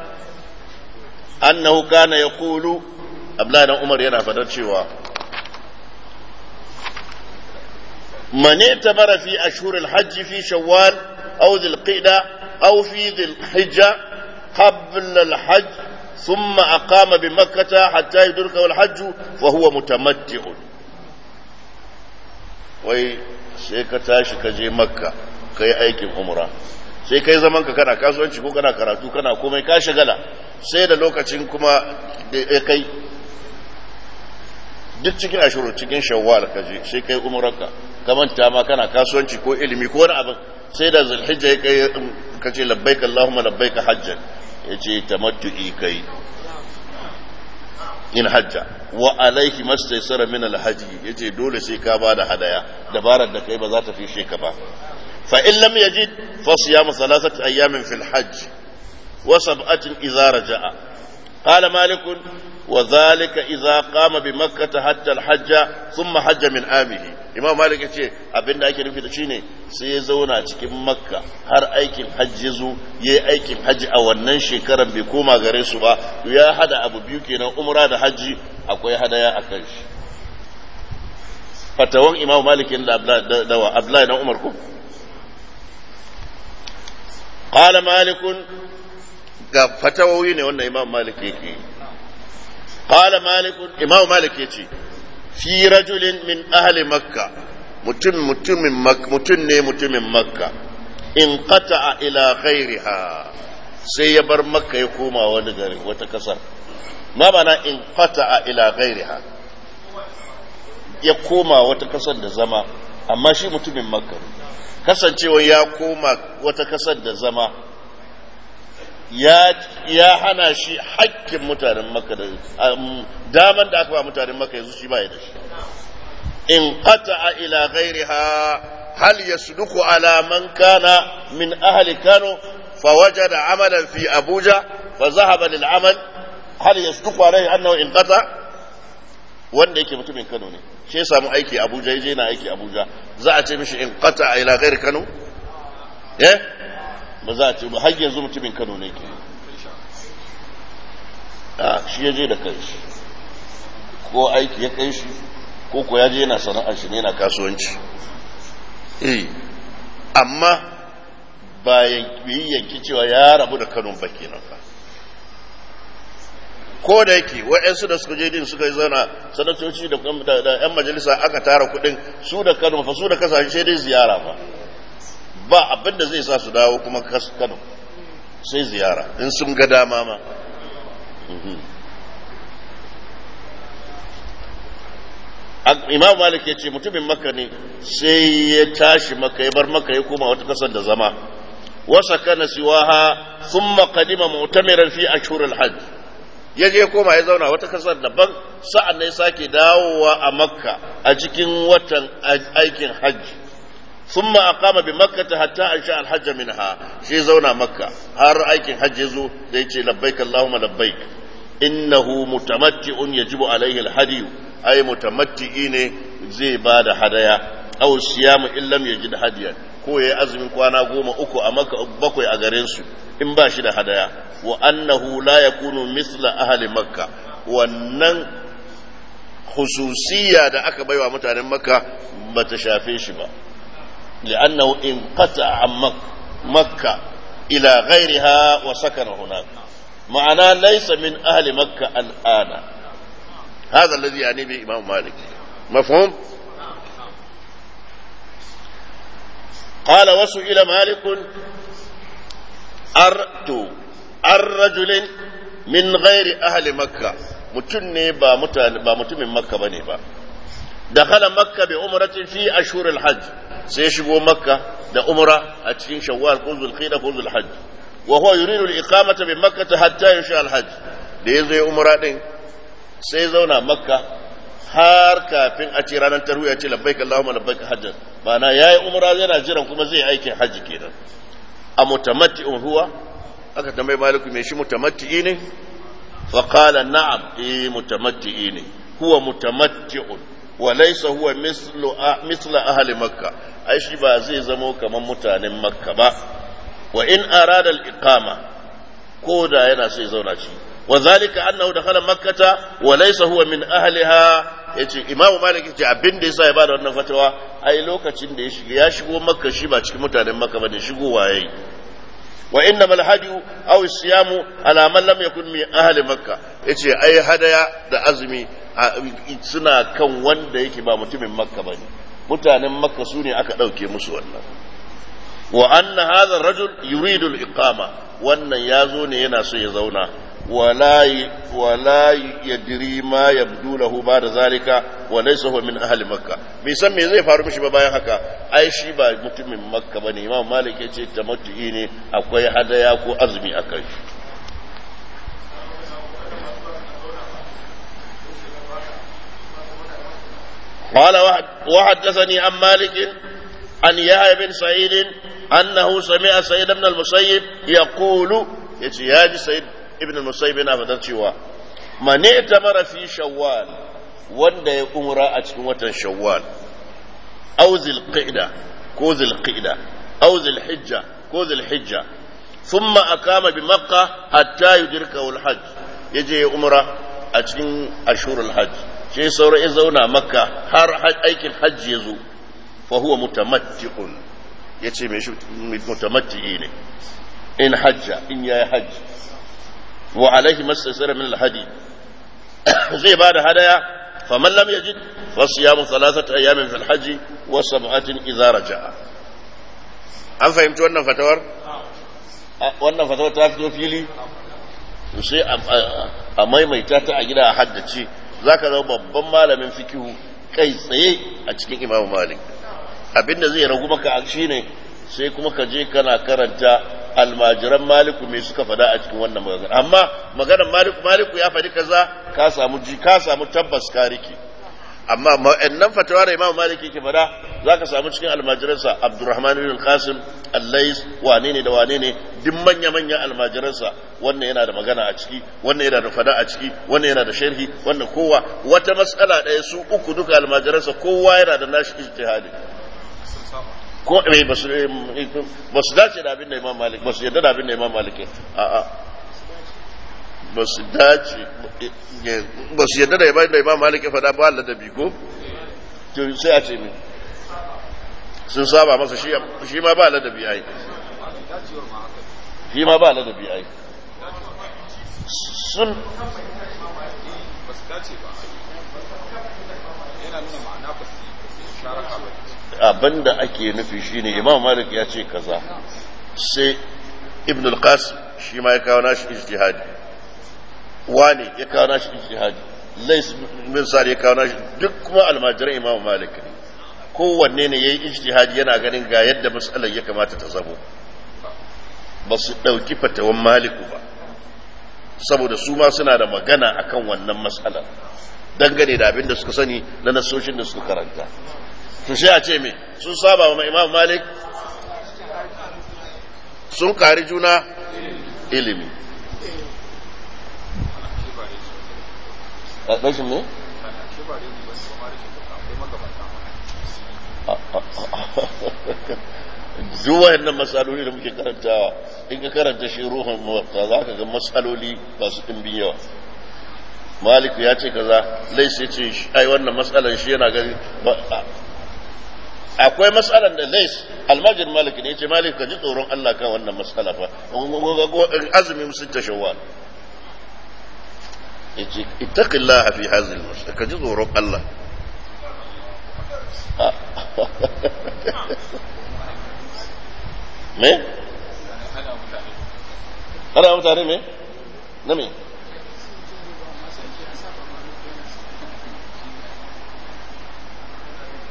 أنه كان يقول عبد الله بن عمر ينا فدر شوى من اعتبر في أشهر الحج في شوال أو ذي القعدة أو في ذي الحجة قبل الحج ثم أقام بمكة حتى يدركه الحج فهو متمتع wai sai ka tashi ka je makka ka yi aikin umra sai kai zaman ka kana kasuwanci ko kana karatu kana komai ka shagala sai da lokacin kuma da ya kai duk cikin ashiru cikin shawwal ka je sai kai umrarka ka manta ma kana kasuwanci ko ilimi ko wani abin sai da zulhijja ya kai ka ce labbaik allahumma labbaik hajjan ya ce tamattu'i kai in hajja wa alaihi mastaisara min alhaji yace dole sai ka ba da hadaya dabarar da kai ba za ta fishe ka ba fa in lam yajid fa siyamu thalathati ayamin fil hajj wa sab'atin idza raja'a qala malik wa dhalika idza qama bi makkah hatta al hajja thumma hajja min amihi imam malik yace abinda ake nufi da shine sai ya zauna cikin makka har aikin hajji zo yayi aikin hajji a wannan shekarar bai koma gare su ba ya hada abu biyu kenan umra da hajji akwai hadaya a kan shi fatawan imam malik da dawa abdullahi dan umar ko qala malik ga fatawoyi ne wannan imam malik yake qala malik imam malik yace fi rajulin min ahli makka mutum mutumin mutum ne mutumin makka in qata'a ila ghairiha sai ya bar makka ya koma wani gari wata kasar ma bana in qata'a ila ghairiha ya koma wata kasar da zama amma shi mutumin makka kasancewa ya koma wata kasar da zama ya ya hana shi hakkin mutanen makka da daman da aka ba mutanen makka yanzu shi baya da shi in qata'a ila ghairiha hal yasduqu ala man kana min ahli kano fawajada amalan fi abuja fa zahaba lil amal hal yasduqu alaihi annahu in qata wanda yake mutumin kano ne shi ya samu aiki abuja yaje na aiki abuja za a ce mishi in qata ila ghairi kano eh ba za a ce ba har yanzu mutumin kano ne ke a shi ya je da kanshi ko aiki ya kai shi ko ko ya je yana sana'ar shi ne yana kasuwanci eh amma bayan yi yanki cewa ya rabu da kano ba kenan fa ko da yake waɗansu da suka je din suka yi zauna sanatoci da 'yan majalisa aka tara kuɗin su da kano fa su da kasashe dai ziyara ba ba abin da zai sa su dawo kuma kano sai ziyara in sun ga dama ma imam malik ya ce mutumin maka ne sai ya tashi maka ya bar maka ya koma wata kasar da zama wasa kana siwaha thumma qadima mu'tamiran fi ashhuril hajj ya je koma ya zauna wata kasar daban sa'an ne sake dawowa a makka a cikin watan aikin hajji ثم أقام بمكة حتى أنشأ الحج منها شي زونا مكة هار أيكن حج يزو ديتي لبيك اللهم لبيك إنه متمتع يجب عليه الهدي أي متمتعين زي بعد هدايا أو الصيام إن لم يجد هديا ko ya azumin kwana goma uku a maka bakwai a garin su in ba shi da hadaya wa annahu la yakunu misla ahli makka wannan khususiyya da aka baiwa mutanen makka bata shafe shi ba لأنه انقطع عن مك مكة إلى غيرها وسكن هناك معناه ليس من أهل مكة الآن هذا الذي يعني به إمام مالك مفهوم قال وسئل مالك أرت الرجل من غير أهل مكة mutum ne ba mutumin makka ba ne ba dakhala makka bi umratin fi ashhur al-hajj sai shigo makka da umra a cikin shawwal ko zulqa'da ko zulhajj wa huwa yuridu al-iqamata bi makkah hatta yasha al-hajj da yazo ya umra din sai zauna makka har kafin a ce ranar tarwiya ya ce labbaik Allahumma labbaik hajjan ma'ana yayi umra yana jiran kuma zai aikin hajji kenan a mutamatti'un huwa aka tambayi maliku me shi mutamatti'i ne fa qala na'am eh mutamatti'i ne huwa mutamatti'un wa laysa huwa mislu misla ahli makka ai shi ba zai zamo kaman mutanen makka ba wa in arada al-iqama ko da yana sai zauna shi وذلك أنه دخل مكة وليس هو من أهلها yace imamu malik yace abin da yasa ya bada wannan fatawa ai lokacin da ya shiga ya shigo makka shi ba cikin mutanen makka bane shigo waye wa inna mal hadiyu aw siyamu ala man lam yakun min ahli makka yace ai hadaya da azumi suna kan wanda yake ba mutumin makka bane mutanen makka su ne aka dauke musu wannan wa anna hadha ar-rajul yuridu al-iqama wannan yazo ne yana so ya zauna ولا ولا يدري ما يبدو له بعد ذلك وليس هو من اهل مكه bai san me zai faru mishi ba bayan haka ai shi ba mutumin makka bane imam malik ya ce tamattu'i ne akwai hadaya ko azumi akan shi قال وحدثني عن مالك عن يحيى بن سعيد انه سمع سيد بن المسيب يقول يا سيد ibn musayyib yana fadar cewa mane tamara fi shawwal wanda ya umra a cikin watan shawwal aw zilqa'da ko zilqa'da aw zilhijja ko zilhijja thumma aqama bi makkah hatta yudrika al-hajj yaje ya umra a cikin ashurul hajj sai saura ya zauna makka har aikin hajji ya zo fa huwa mutamatti'un yace me shi mutamatti'i ne in hajja in yayi hajji wa alaihi mastasira min alhadi zai bada hadaya faman lam yajid fa siyamu thalathati ayamin fil hajji wa sab'atin idza raja'a an fahimci wannan fatawar wannan fatawar ta fito fili sai a maimaita ta a gida a haddace zaka zama babban malamin fikihu kai tsaye a cikin imamu malik abinda zai ragu maka shine sai kuma ka je kana karanta almajiran maliku me suka fada a cikin wannan magana amma maganar maliku maliku ya faɗi kaza ka samu ji ka samu tabbas ka rike amma ma'annan fatawa da imam maliki ke fada zaka samu cikin almajiransa abdurrahman ibn qasim allais wane ne da wane ne duk manya manyan almajiransa wannan yana da magana a ciki wannan yana da fada a ciki wannan yana da sharhi wannan kowa wata matsala ɗaya su uku duka almajiransa kowa yana da nashi ijtihadi ko eh ba su ba su dace da abin da Imam Malik ba su yarda da abin da Imam Malik a a ba su dace ba su yarda da abin da Imam Malik ya faɗa ba Allah da biko to sai a ce me sun saba masa shi shi ma ba ladabi ai shi ma ba ladabi ai sun ba su dace ba yana nuna ma'ana ba su sharaka ba abin da ake nufi shine imam malik ya ce kaza sai ibn al-qasim shi ma ya kawo nashi ijtihadi wani ya kawo nashi ijtihadi lais bin sa'd ya kawo nashi duk kuma almajiran imam malik ne kowanne ne yayi ijtihadi yana ganin ga yadda mas'alar ya kamata ta zamo ba su dauki fatawan maliku ba saboda su ma suna da magana akan wannan mas'alar dangane da abin da suka sani na nasoshin da suka karanta to sai a ce me sun saba wa imam malik sun kari juna ilimi a ɗashin ne? duk wayannan matsaloli da muke karantawa in ka karanta shi ruhun muwatta za ka ga matsaloli masu ɗimbin yawa maliku ya ce kaza lais ya ce ai wannan matsalan shi yana gani akwai matsalan da lais almajin malik ne ce malik ka ji tsoron Allah kan wannan matsala fa azumin sun ta shawwal yace ittaqillaha fi hadhihi al ka ji tsoron Allah me ana mutane me na me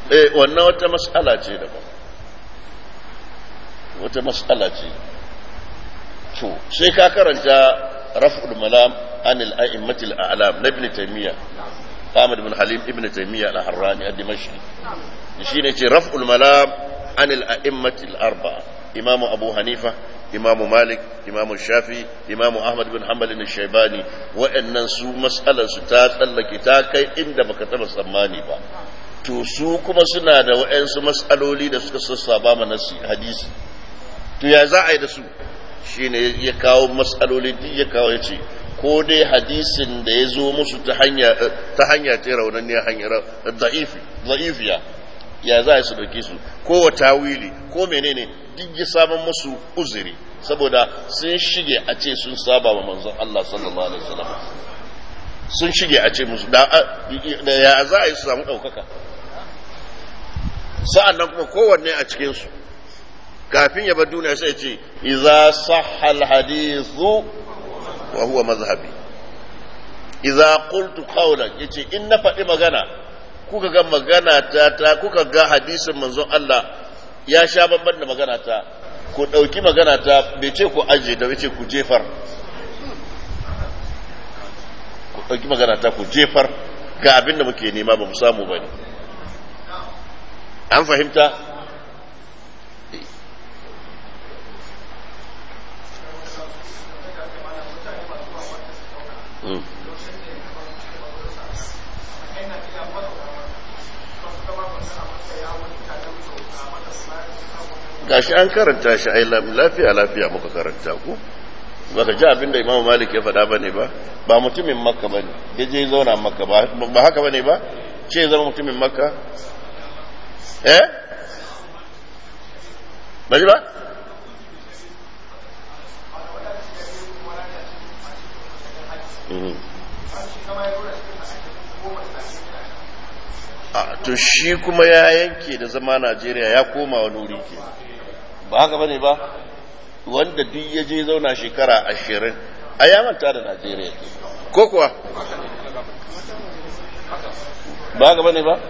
eh wannan wata mas'ala ce daban wata mas'ala ce to sai ka karanta raf'ul malam anil a'immatil a'lam na ibn taymiya Ahmad ibn Halim ibn Taymiyyah al-Harrani ad-Dimashqi shine ce raf'ul malam anil a'immatil arba'a Imam Abu Hanifa Imam Malik Imam Shafi Imam Ahmad bin Hanbal al-Shaybani wa'annan su mas'alar su ta tsallake ta kai inda baka taba tsammani ba to su kuma suna da wa'ansu mas'aloli da suka sassaba mana hadisi to ya za a yi da su shine ya kawo mas'aloli ya kawo ya ce ko dai hadisin da ya zo musu ta hanya ta hanya ta raunanniya hanyar da'ifi da'ifiya ya za su dauke su ko tawili ko menene duk ya samun musu uzuri saboda sun shige a ce sun saba wa manzon Allah sallallahu alaihi wasallam sun shige a ce musu da ya za a yi su samu ɗaukaka sa'an nan kuma kowanne a cikinsu kafin ya bar duniya sai ce iza sahal hadithu wa huwa mazhabi idza qultu qawlan yace in na faɗi magana kuka ga magana ta ta kuka ga hadisin manzon Allah ya sha babban da magana ta ku ɗauki magana ta bai ce ku aje da ce ku jefar ku ɗauki magana ta ku jefar ga abin da muke nema ba mu samu ba ne an fahimta gashi an karanta shi ai lafiya lafiya muka karanta ku baka ji abinda Imam Malik ya faɗa bane ba ba mutumin Makka bane ya je zauna Makka ba ba haka bane ba ce zama mutumin Makka eh baji ba a to shi kuma ya yanke da zama Najeriya ya koma wani wuri ke ba haka bane ba wanda duk ya je zauna shekara ashirin a ya manta da Najeriya ke ko kuwa ba haka bane ba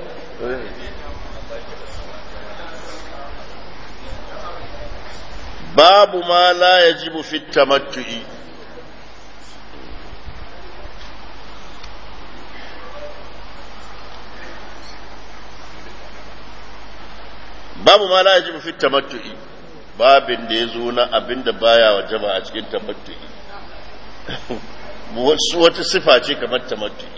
babu ma la yajibu fi tamattu'i babu ma la yajibu fi tamattu'i babin da ya zo na abin da baya wajaba a cikin tamattu'i wasu wata sifa ce kamar tamattu'i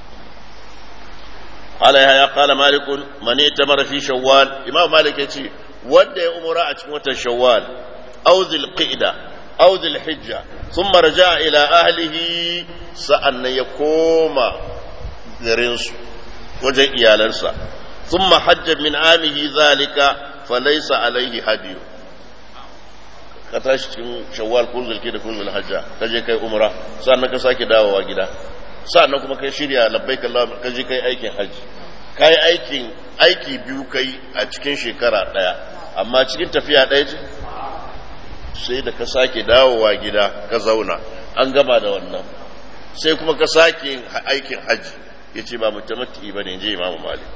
قال يا قال مالك من ائتمر في شوال امام مالك يقول wanda ya umura a cikin watan shawwal aw dhil qa'da aw dhil hijja thumma raja'a ila ahlihi sa'annan ya koma garin su wajen iyalansa thumma hajja min amihi zalika falaysa alaihi hadiyu ka tashi cikin shawwal ko zulki da ko hajja ka je kai umra sa'annan ka sake dawowa gida sa'annan kuma kai shirya labbaik Allah ka je kai aikin haji kai aikin aiki biyu kai a cikin shekara daya amma cikin tafiya ɗaya ce sai da ka sake dawowa gida ka zauna an gama da wannan sai kuma ka sake yin aikin hajji ya ce ba mutamatti ba ne je imamu malik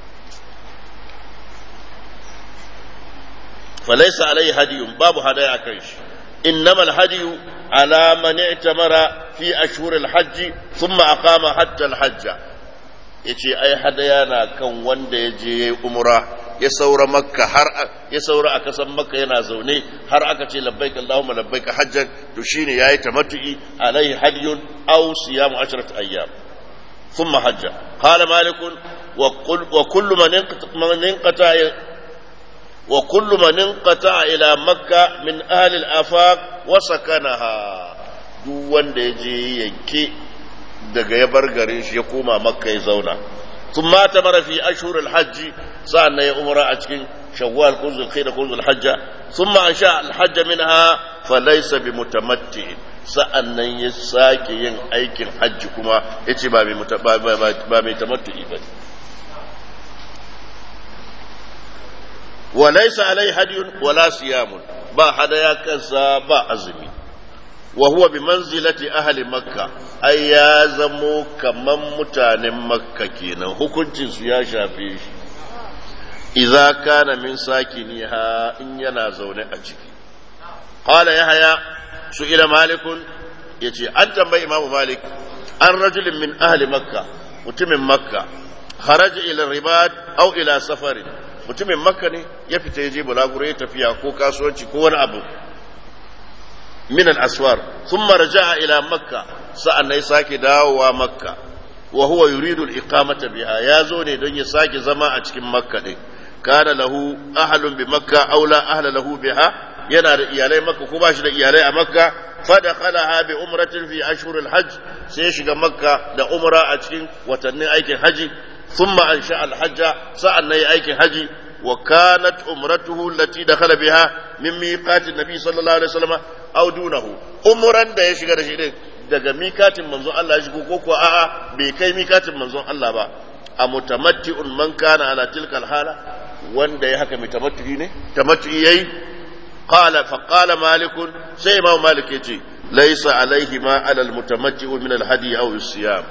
falaisa alai hadiyun babu hadaya kan shi innama alhadiyu ala man i'tamara fi ashhur alhajj thumma aqama hatta alhajja yace ai hadaya na kan wanda ya je umra ya saura makka har ya saura a kasan makka yana zaune har aka ce labbaik allahumma labbaik hajjan to shine yayi tamattu'i alaihi hadiyun aw siyamu ashrat ayyam thumma hajja qala malik wa qul wa kullu man man inqata wa kullu man inqata ila makka min ahli al-afaq wa sakanaha duk wanda ya je yanke daga ya bar garin shi ya koma makka ya zauna ثم اعتمر في أشهر الحج سألنا يا أمراء أتكين شوال كنز الخير كنز الحج ثم أنشاء الحج منها فليس بمتمتع سألنا يساك ين أيك الحج كما إتي بابي متمتع بني وليس عليه هدي ولا صيام با هدايا كذا با أزمي وهو بمنزلة أهل مكة أي يازمو كمن متان مكة كينا hukuncin su ya shafe shi idza kana min sakiniha in yana zaune a ciki qala yahya su'ila malikun yace an tambayi imamu malik an rajulin min ahli makka mutumin makka kharaja ila ribad aw ila safarin mutumin makka ne ya fita yaje bulaguro ya tafiya ko kasuwanci ko wani abu min al-aswar thumma raja'a ila makka sa'an ya sake dawowa makka wa huwa yuridu al-iqamata biha ya zo ne don ya sake zama a cikin makka din kana lahu ahlun bi makka aw la ahla lahu biha yana da iyalai makka ko ba shi da iyalai a makka fadakhalaha bi umratin fi ashhuril hajj sai ya shiga makka da umra a cikin watannin aikin haji thumma ansha al-hajja sa'an nayi aikin haji wa kanat umratuhu allati dakhala biha min miqatin nabi sallallahu alaihi wasallam aw dunahu umran da ya shiga da shi din daga mikatin manzon Allah ya shigo ko kuwa a'a bai kai mikatin manzon Allah ba a mutamatti'un man kana ala tilka hala wanda ya haka mutamatti'i ne tamatti'i yayi qala fa qala malik sai imam malik yace laysa alaihi ma ala al mutamatti'u min al hadi aw siyam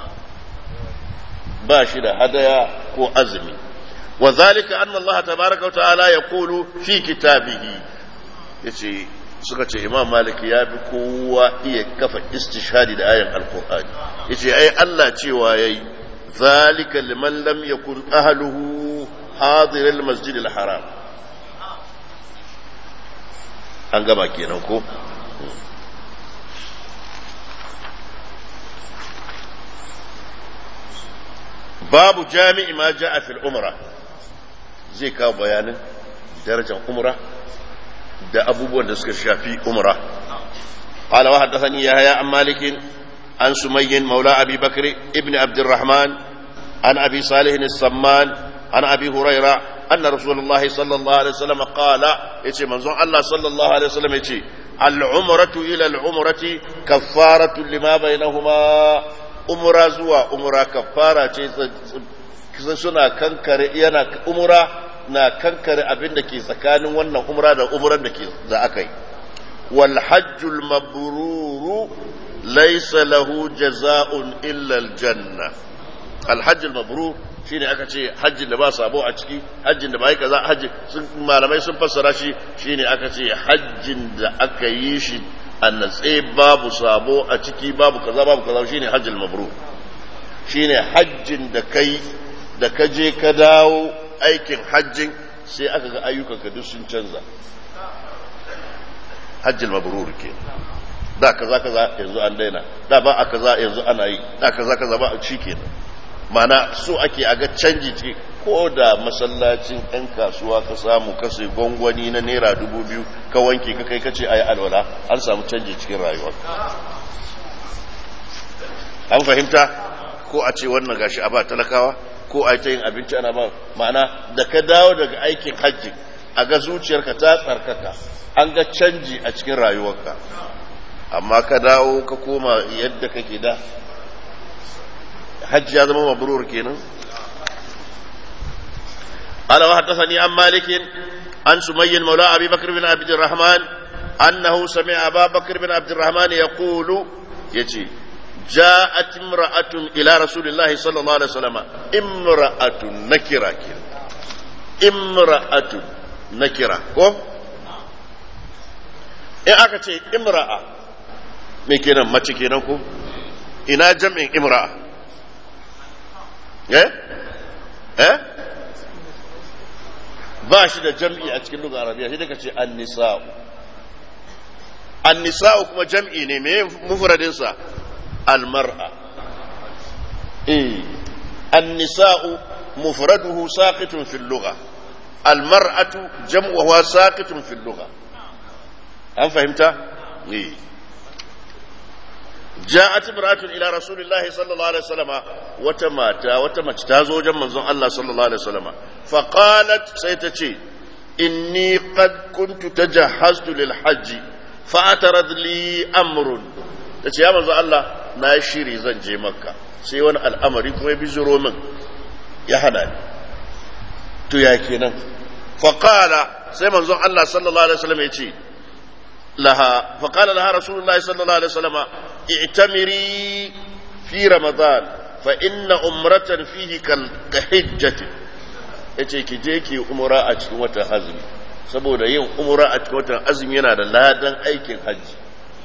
ba shi da hadaya ko azumi wa zalika anna Allah tabaaraka wa ta'ala yaqulu fi kitabihi yace suka ce imam malik ya fi kowa iya kafa istishhadi da ayan alkur'ani yace ai Allah cewa yayi zalika liman lam yakun ahluhu hadir almasjid alharam an gaba kenan ko babu jami'i ma ja'a fil umra zai kawo bayanin darajar umra da abubuwan da suka shafi umra قال وحدثني يحيى عن مالك عن سمي مولى ابي بكر ابن عبد الرحمن عن ابي صالح السمان عن ابي هريره ان رسول الله صلى الله عليه وسلم قال يتي منزون الله صلى الله عليه وسلم يتي العمرة إلى العمرة كفارة لما بينهما umra zuwa umra kafara ce suna kankare yana umra na kankare abin da ke tsakanin wannan umra da umran da ke da aka yi wal hajjul mabruru laysa lahu jaza'un illa al janna al hajjul mabrur shine aka ce hajjin da ba sabo a ciki hajjin da ba yi kaza hajji sun malamai sun fassara shi shine aka ce hajjin da aka yi shi a natse babu sabo a ciki babu kaza babu kaza shine hajjul mabrur shine hajjin da kai da ka je ka dawo aikin hajjin sai aka ga ayyukanka duk sun canza hajjul mabrur ke da kaza kaza yanzu an daina da ba a kaza yanzu ana yi da kaza kaza ba shi kenan mana so ake a ga canji ce ko da masallacin 'yan kasuwa ka samu kasai gwangwani na naira dubu biyu ka wanke ka kai kace a yi alwala an samu canji cikin rayuwa an fahimta ko a ce wannan gashi a ba talakawa ko a yi ta yin abinci ana ba ma'ana da ka dawo daga aikin hajji a ga zuciyarka ta tsarkaka an ga canji a cikin rayuwarka amma ka dawo ka koma yadda kake da hajji ya zama mabrur kenan قال وحدثني عن مالك عن سمي مولى ابي بكر بن عبد الرحمن انه سمع ابا بكر بن عبد الرحمن يقول يجي جاءت امرأة إلى رسول الله صلى الله عليه وسلم امرأة نكرة امرأة نكرة كو in aka ce imra'a me kenan mace kenan ko ina jam'in imra'a eh eh ba shi da jam'i a cikin lugar arabiya sai daga ce annisa'u annisa'u kuma jam'i ne me mufradinsa almar'a eh annisa'u mufraduhu saqitun fil lugha almar'atu jam'uha saqitun fil lugha an fahimta eh جاءت امرأة إلى رسول الله صلى الله عليه وسلم وتماتا وتمتازو جمع الله صلى الله عليه وسلم فقالت سيتشي إني قد كنت تجهزت للحج فاعترض لي أمر تشي يا منزو الله ناشيري زنجي مكة سيوان الأمر يكون يبزرو من يحنان تو يا كينا فقال سي منزو الله صلى الله عليه وسلم يتشي لها فقال لها رسول الله صلى الله عليه وسلم اعتمري في رمضان فإن أمرة فيه كحجة yace ki je ki umra a cikin watan azumi saboda yin umra a cikin watan azumi yana da ladan aikin hajji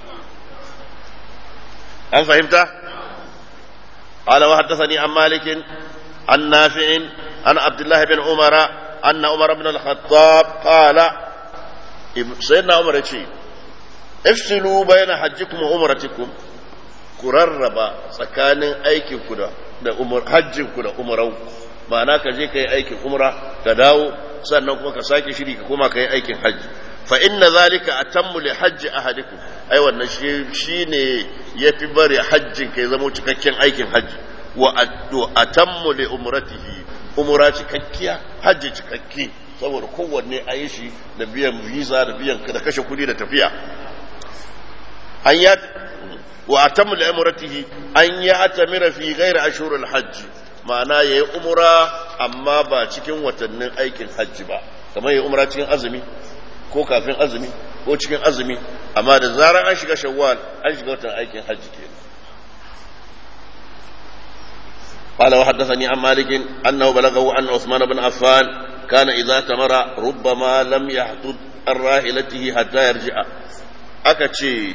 an fahimta قال وحدثني عن مالك عن نافع عن عبد الله بن عمر أن عمر بن الخطاب قال سيدنا عمر يقول افصلوا بين حجكم وعمرتكم kurarraba tsakanin aikin ku da umar hajjin ku da umarau ma'ana ka je kai aikin umra ka dawo sannan kuma ka sake shiri ka koma kai aikin hajji fa inna zalika atammu li hajji ahadikum ai wannan shi shine yafi bari hajjin kai zama cikakken aikin hajji wa atammu li umratihi umra cikakkiya hajji cikakki saboda kowanne a yi shi da biyan visa da biyan da kashe kudi da tafiya an ya wa atammu li umratihi an ya atamira fi ghairi ashurul hajj ma'ana yayi umra amma ba cikin watannin aikin hajji ba kamar yayi umra cikin azumi ko kafin azumi ko cikin azumi amma da zarar an shiga shawwal an shiga watan aikin hajji kenan قال وحدثني عن مالك أنه بلغه أن عثمان بن عفان كان إذا تمر ربما لم يحدد عن راحلته حتى يرجع أكتشي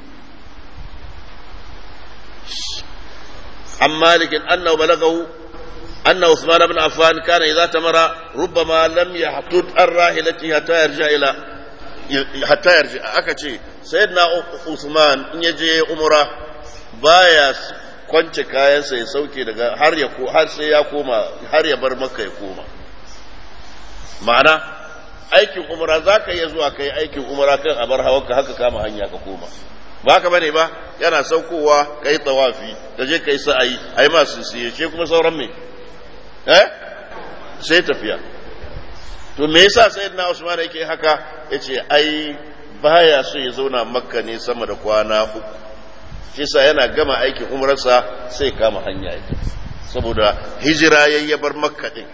عن مالك أنه بلغه أن عثمان بن عفان كان إذا تمر ربما لم يحدد عن راحلته حتى يرجع إلى حتى يرجع أكتشي سيدنا عثمان إن يجي أمره بايا kwance kayansa ya sauke daga har ya har sai ya koma har ya bar maka ya koma ma'ana aikin umra za ka iya zuwa kai aikin umra kan a bar hawanka haka kama hanya ka koma ba ka bane ba yana saukowa ka yi tsawafi ka je ka yi sa'ayi a yi masu siye ce kuma sauran me eh sai tafiya to me yasa sayyidina usman yake haka yace ai baya so ya zauna makka ne sama da kwana uku shi sa yana gama aikin umarsa sai kama hanya yake saboda hijira ya bar makka din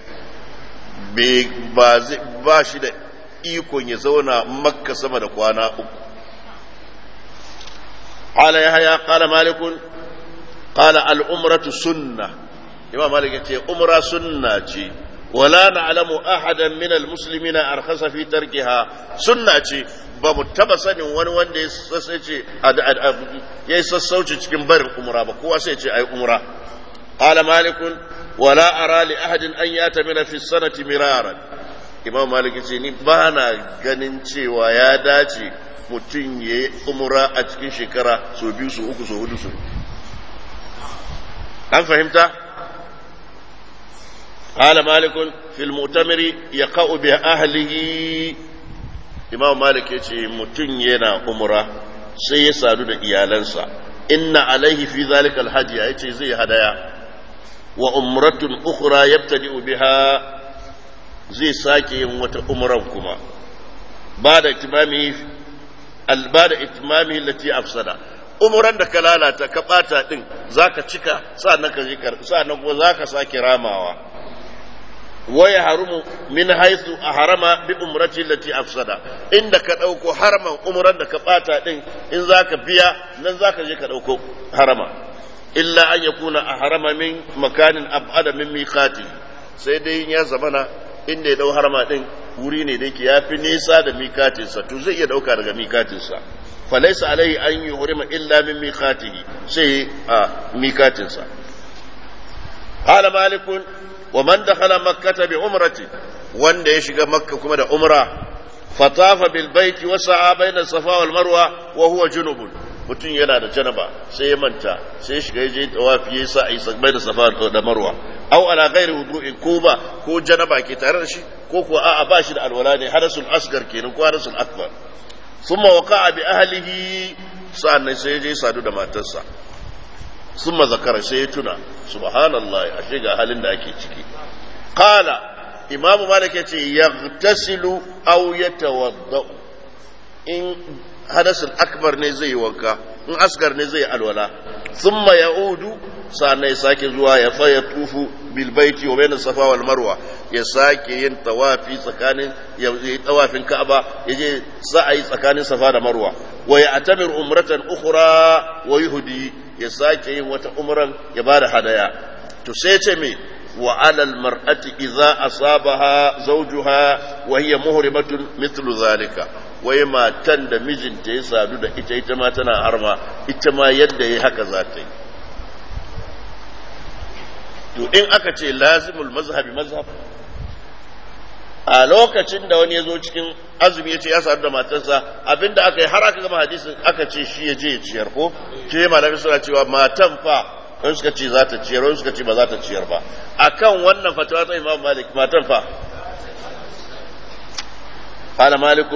ba shi da ikon ya zauna makka sama da kwana uku qala yahya qala malikun qala al umratu sunna imam malik yace umra sunna ce wala na'lamu ahadan min al muslimina arkhasa fi tarkiha sunna ce ba mu taba sanin wani wanda ya sassauce ya yi sassauci cikin barin umra ba kowa sai ce ai umra qala malikun wala ara li ahadin an yatamina fi sanati miraran imam malik ce ni ba na ganin cewa ya dace mutum ya yi umra a cikin shekara so biyu so uku so hudu so an fahimta قال مالك في المؤتمر يقع بأهله imam malik ya ce mutum yana umra sai ya sadu da iyalansa inna alaihi fi zalika alhaji ya ce zai hadaya wa umratun ukhra yabtadi'u biha zai sake yin wata umran kuma ba da itimami albada itimami allati afsada umran da ka lalata ka bata din zaka cika sa'annan ka sa'annan kuma zaka sake ramawa waya harumu min haisu a harama bi umrati lati afsada inda ka ɗauko haraman umran da ka ɓata ɗin in za ka biya nan za ka je ka ɗauko harama illa an ya kuna a harama min makanin abada min mikati sai dai ya zamana inda ya ɗau harama ɗin wuri ne da yake ya fi nisa da mikatinsa to zai iya ɗauka daga mikatinsa falaisa alaihi an yi hurima illa min mikatihi sai a mikatinsa قال مالك ومن دخل مكة بعمرة وان يشغى مكة كما عمرة فطاف بالبيت وسعى بين الصفا والمروة وهو جنب mutum yana da janaba sai ya manta sai ya shiga je tawafi ya sa a yi bai da safa da marwa au ala ghairi wudu'in ko ba ko janaba ke tare da shi ko kuwa a'a ba shi da alwala ne hadasul asgar kenan ko hadasul akbar thumma waqa'a bi ahlihi sa'annan sai ya je sadu da matarsa thumma zakara sai ya tuna subhanallah ashe ga halin da ake ciki qala imamu malik yace yaghtasilu aw yatawadda in hadasul akbar ne zai wanka in asgar ne zai alwala thumma ya'udu sannan ya sake zuwa ya fa ya tufu bil baiti wa bayna safa wal marwa ya sake yin tawafi tsakanin ya yi tawafin ka'aba ya je sa'ayi tsakanin safa da marwa wa ya atamir umratan ukhra wa yuhdi ya sake yin wata umran ya bada hadaya to sai ce me wa alal mar'ati idza asabaha zawjuha wa hiya muhrimatun mithlu zalika wai matan da mijinta ya sadu da ita ita ma tana harma ita ma yadda ya haka za ta yi to in aka ce lazimul mazhabi mazhab a lokacin da wani ya zo cikin azumi ya ce ya sadu da matarsa abinda aka yi har aka gama hadisin aka ce shi ya je ya ciyar ko ke malami suna cewa matan fa wani suka ce za ta ciyar wani suka ce ba za ta ciyar ba akan wannan fatawa ta imam malik matan fa قال مالك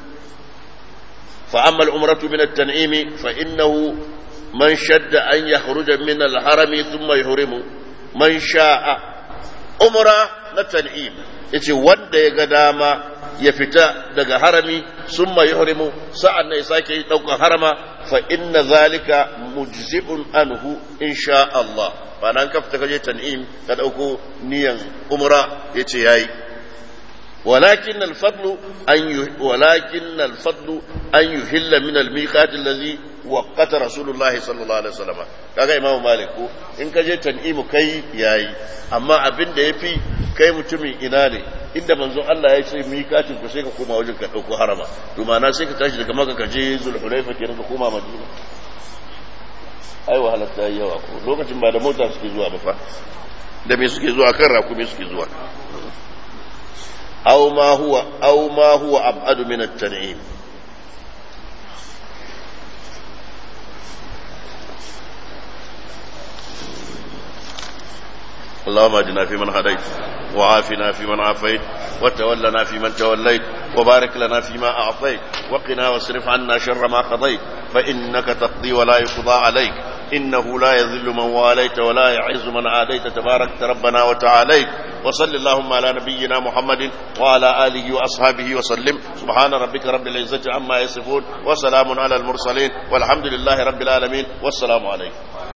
فأما العمرة من التنعيم فإنه من شد أن يخرج من الحرم ثم يحرم من شاء عمرة التنعيم yace wanda ya ga dama ya fita daga harami sun mai harimu sa'an na ya sake ɗaukar harama fa inna zalika mujzi'un anhu insha Allah ba nan ka fita kaje tan'im ka ɗauko niyan umra yace yayi ولكن الفضل أن ولكن الفضل أن يهل من الميقات الذي وقت رسول الله صلى الله عليه وسلم kaga imamu malik ko in ka je tan'imu kai yayi amma abin da yafi kai mutumin ina ne inda manzon Allah ya ce miƙatin ku sai ka koma wajen ka dauko harama to ma'ana sai ka tashi daga maka ka je zulhulaifa kenan ka koma madina ai wahala ta yi yawa ko lokacin ba da mota suke zuwa ba fa da me suke zuwa kan rakumi suke zuwa أو ما هو أو ما هو أبعد من التنعيم اللهم اهدنا فيمن هديت وعافنا فيمن عافيت وتولنا فيمن توليت وبارك لنا فيما أعطيت وقنا واصرف عنا شر ما قضيت فإنك تقضي ولا يقضى عليك إنه لا يذل من واليت ولا يعز من عاديت تبارك ربنا وتعاليت وصل اللهم على نبينا محمد وعلى آله وأصحابه وسلم سبحان ربك رب العزة عما يصفون وسلام على المرسلين والحمد لله رب العالمين والسلام عليكم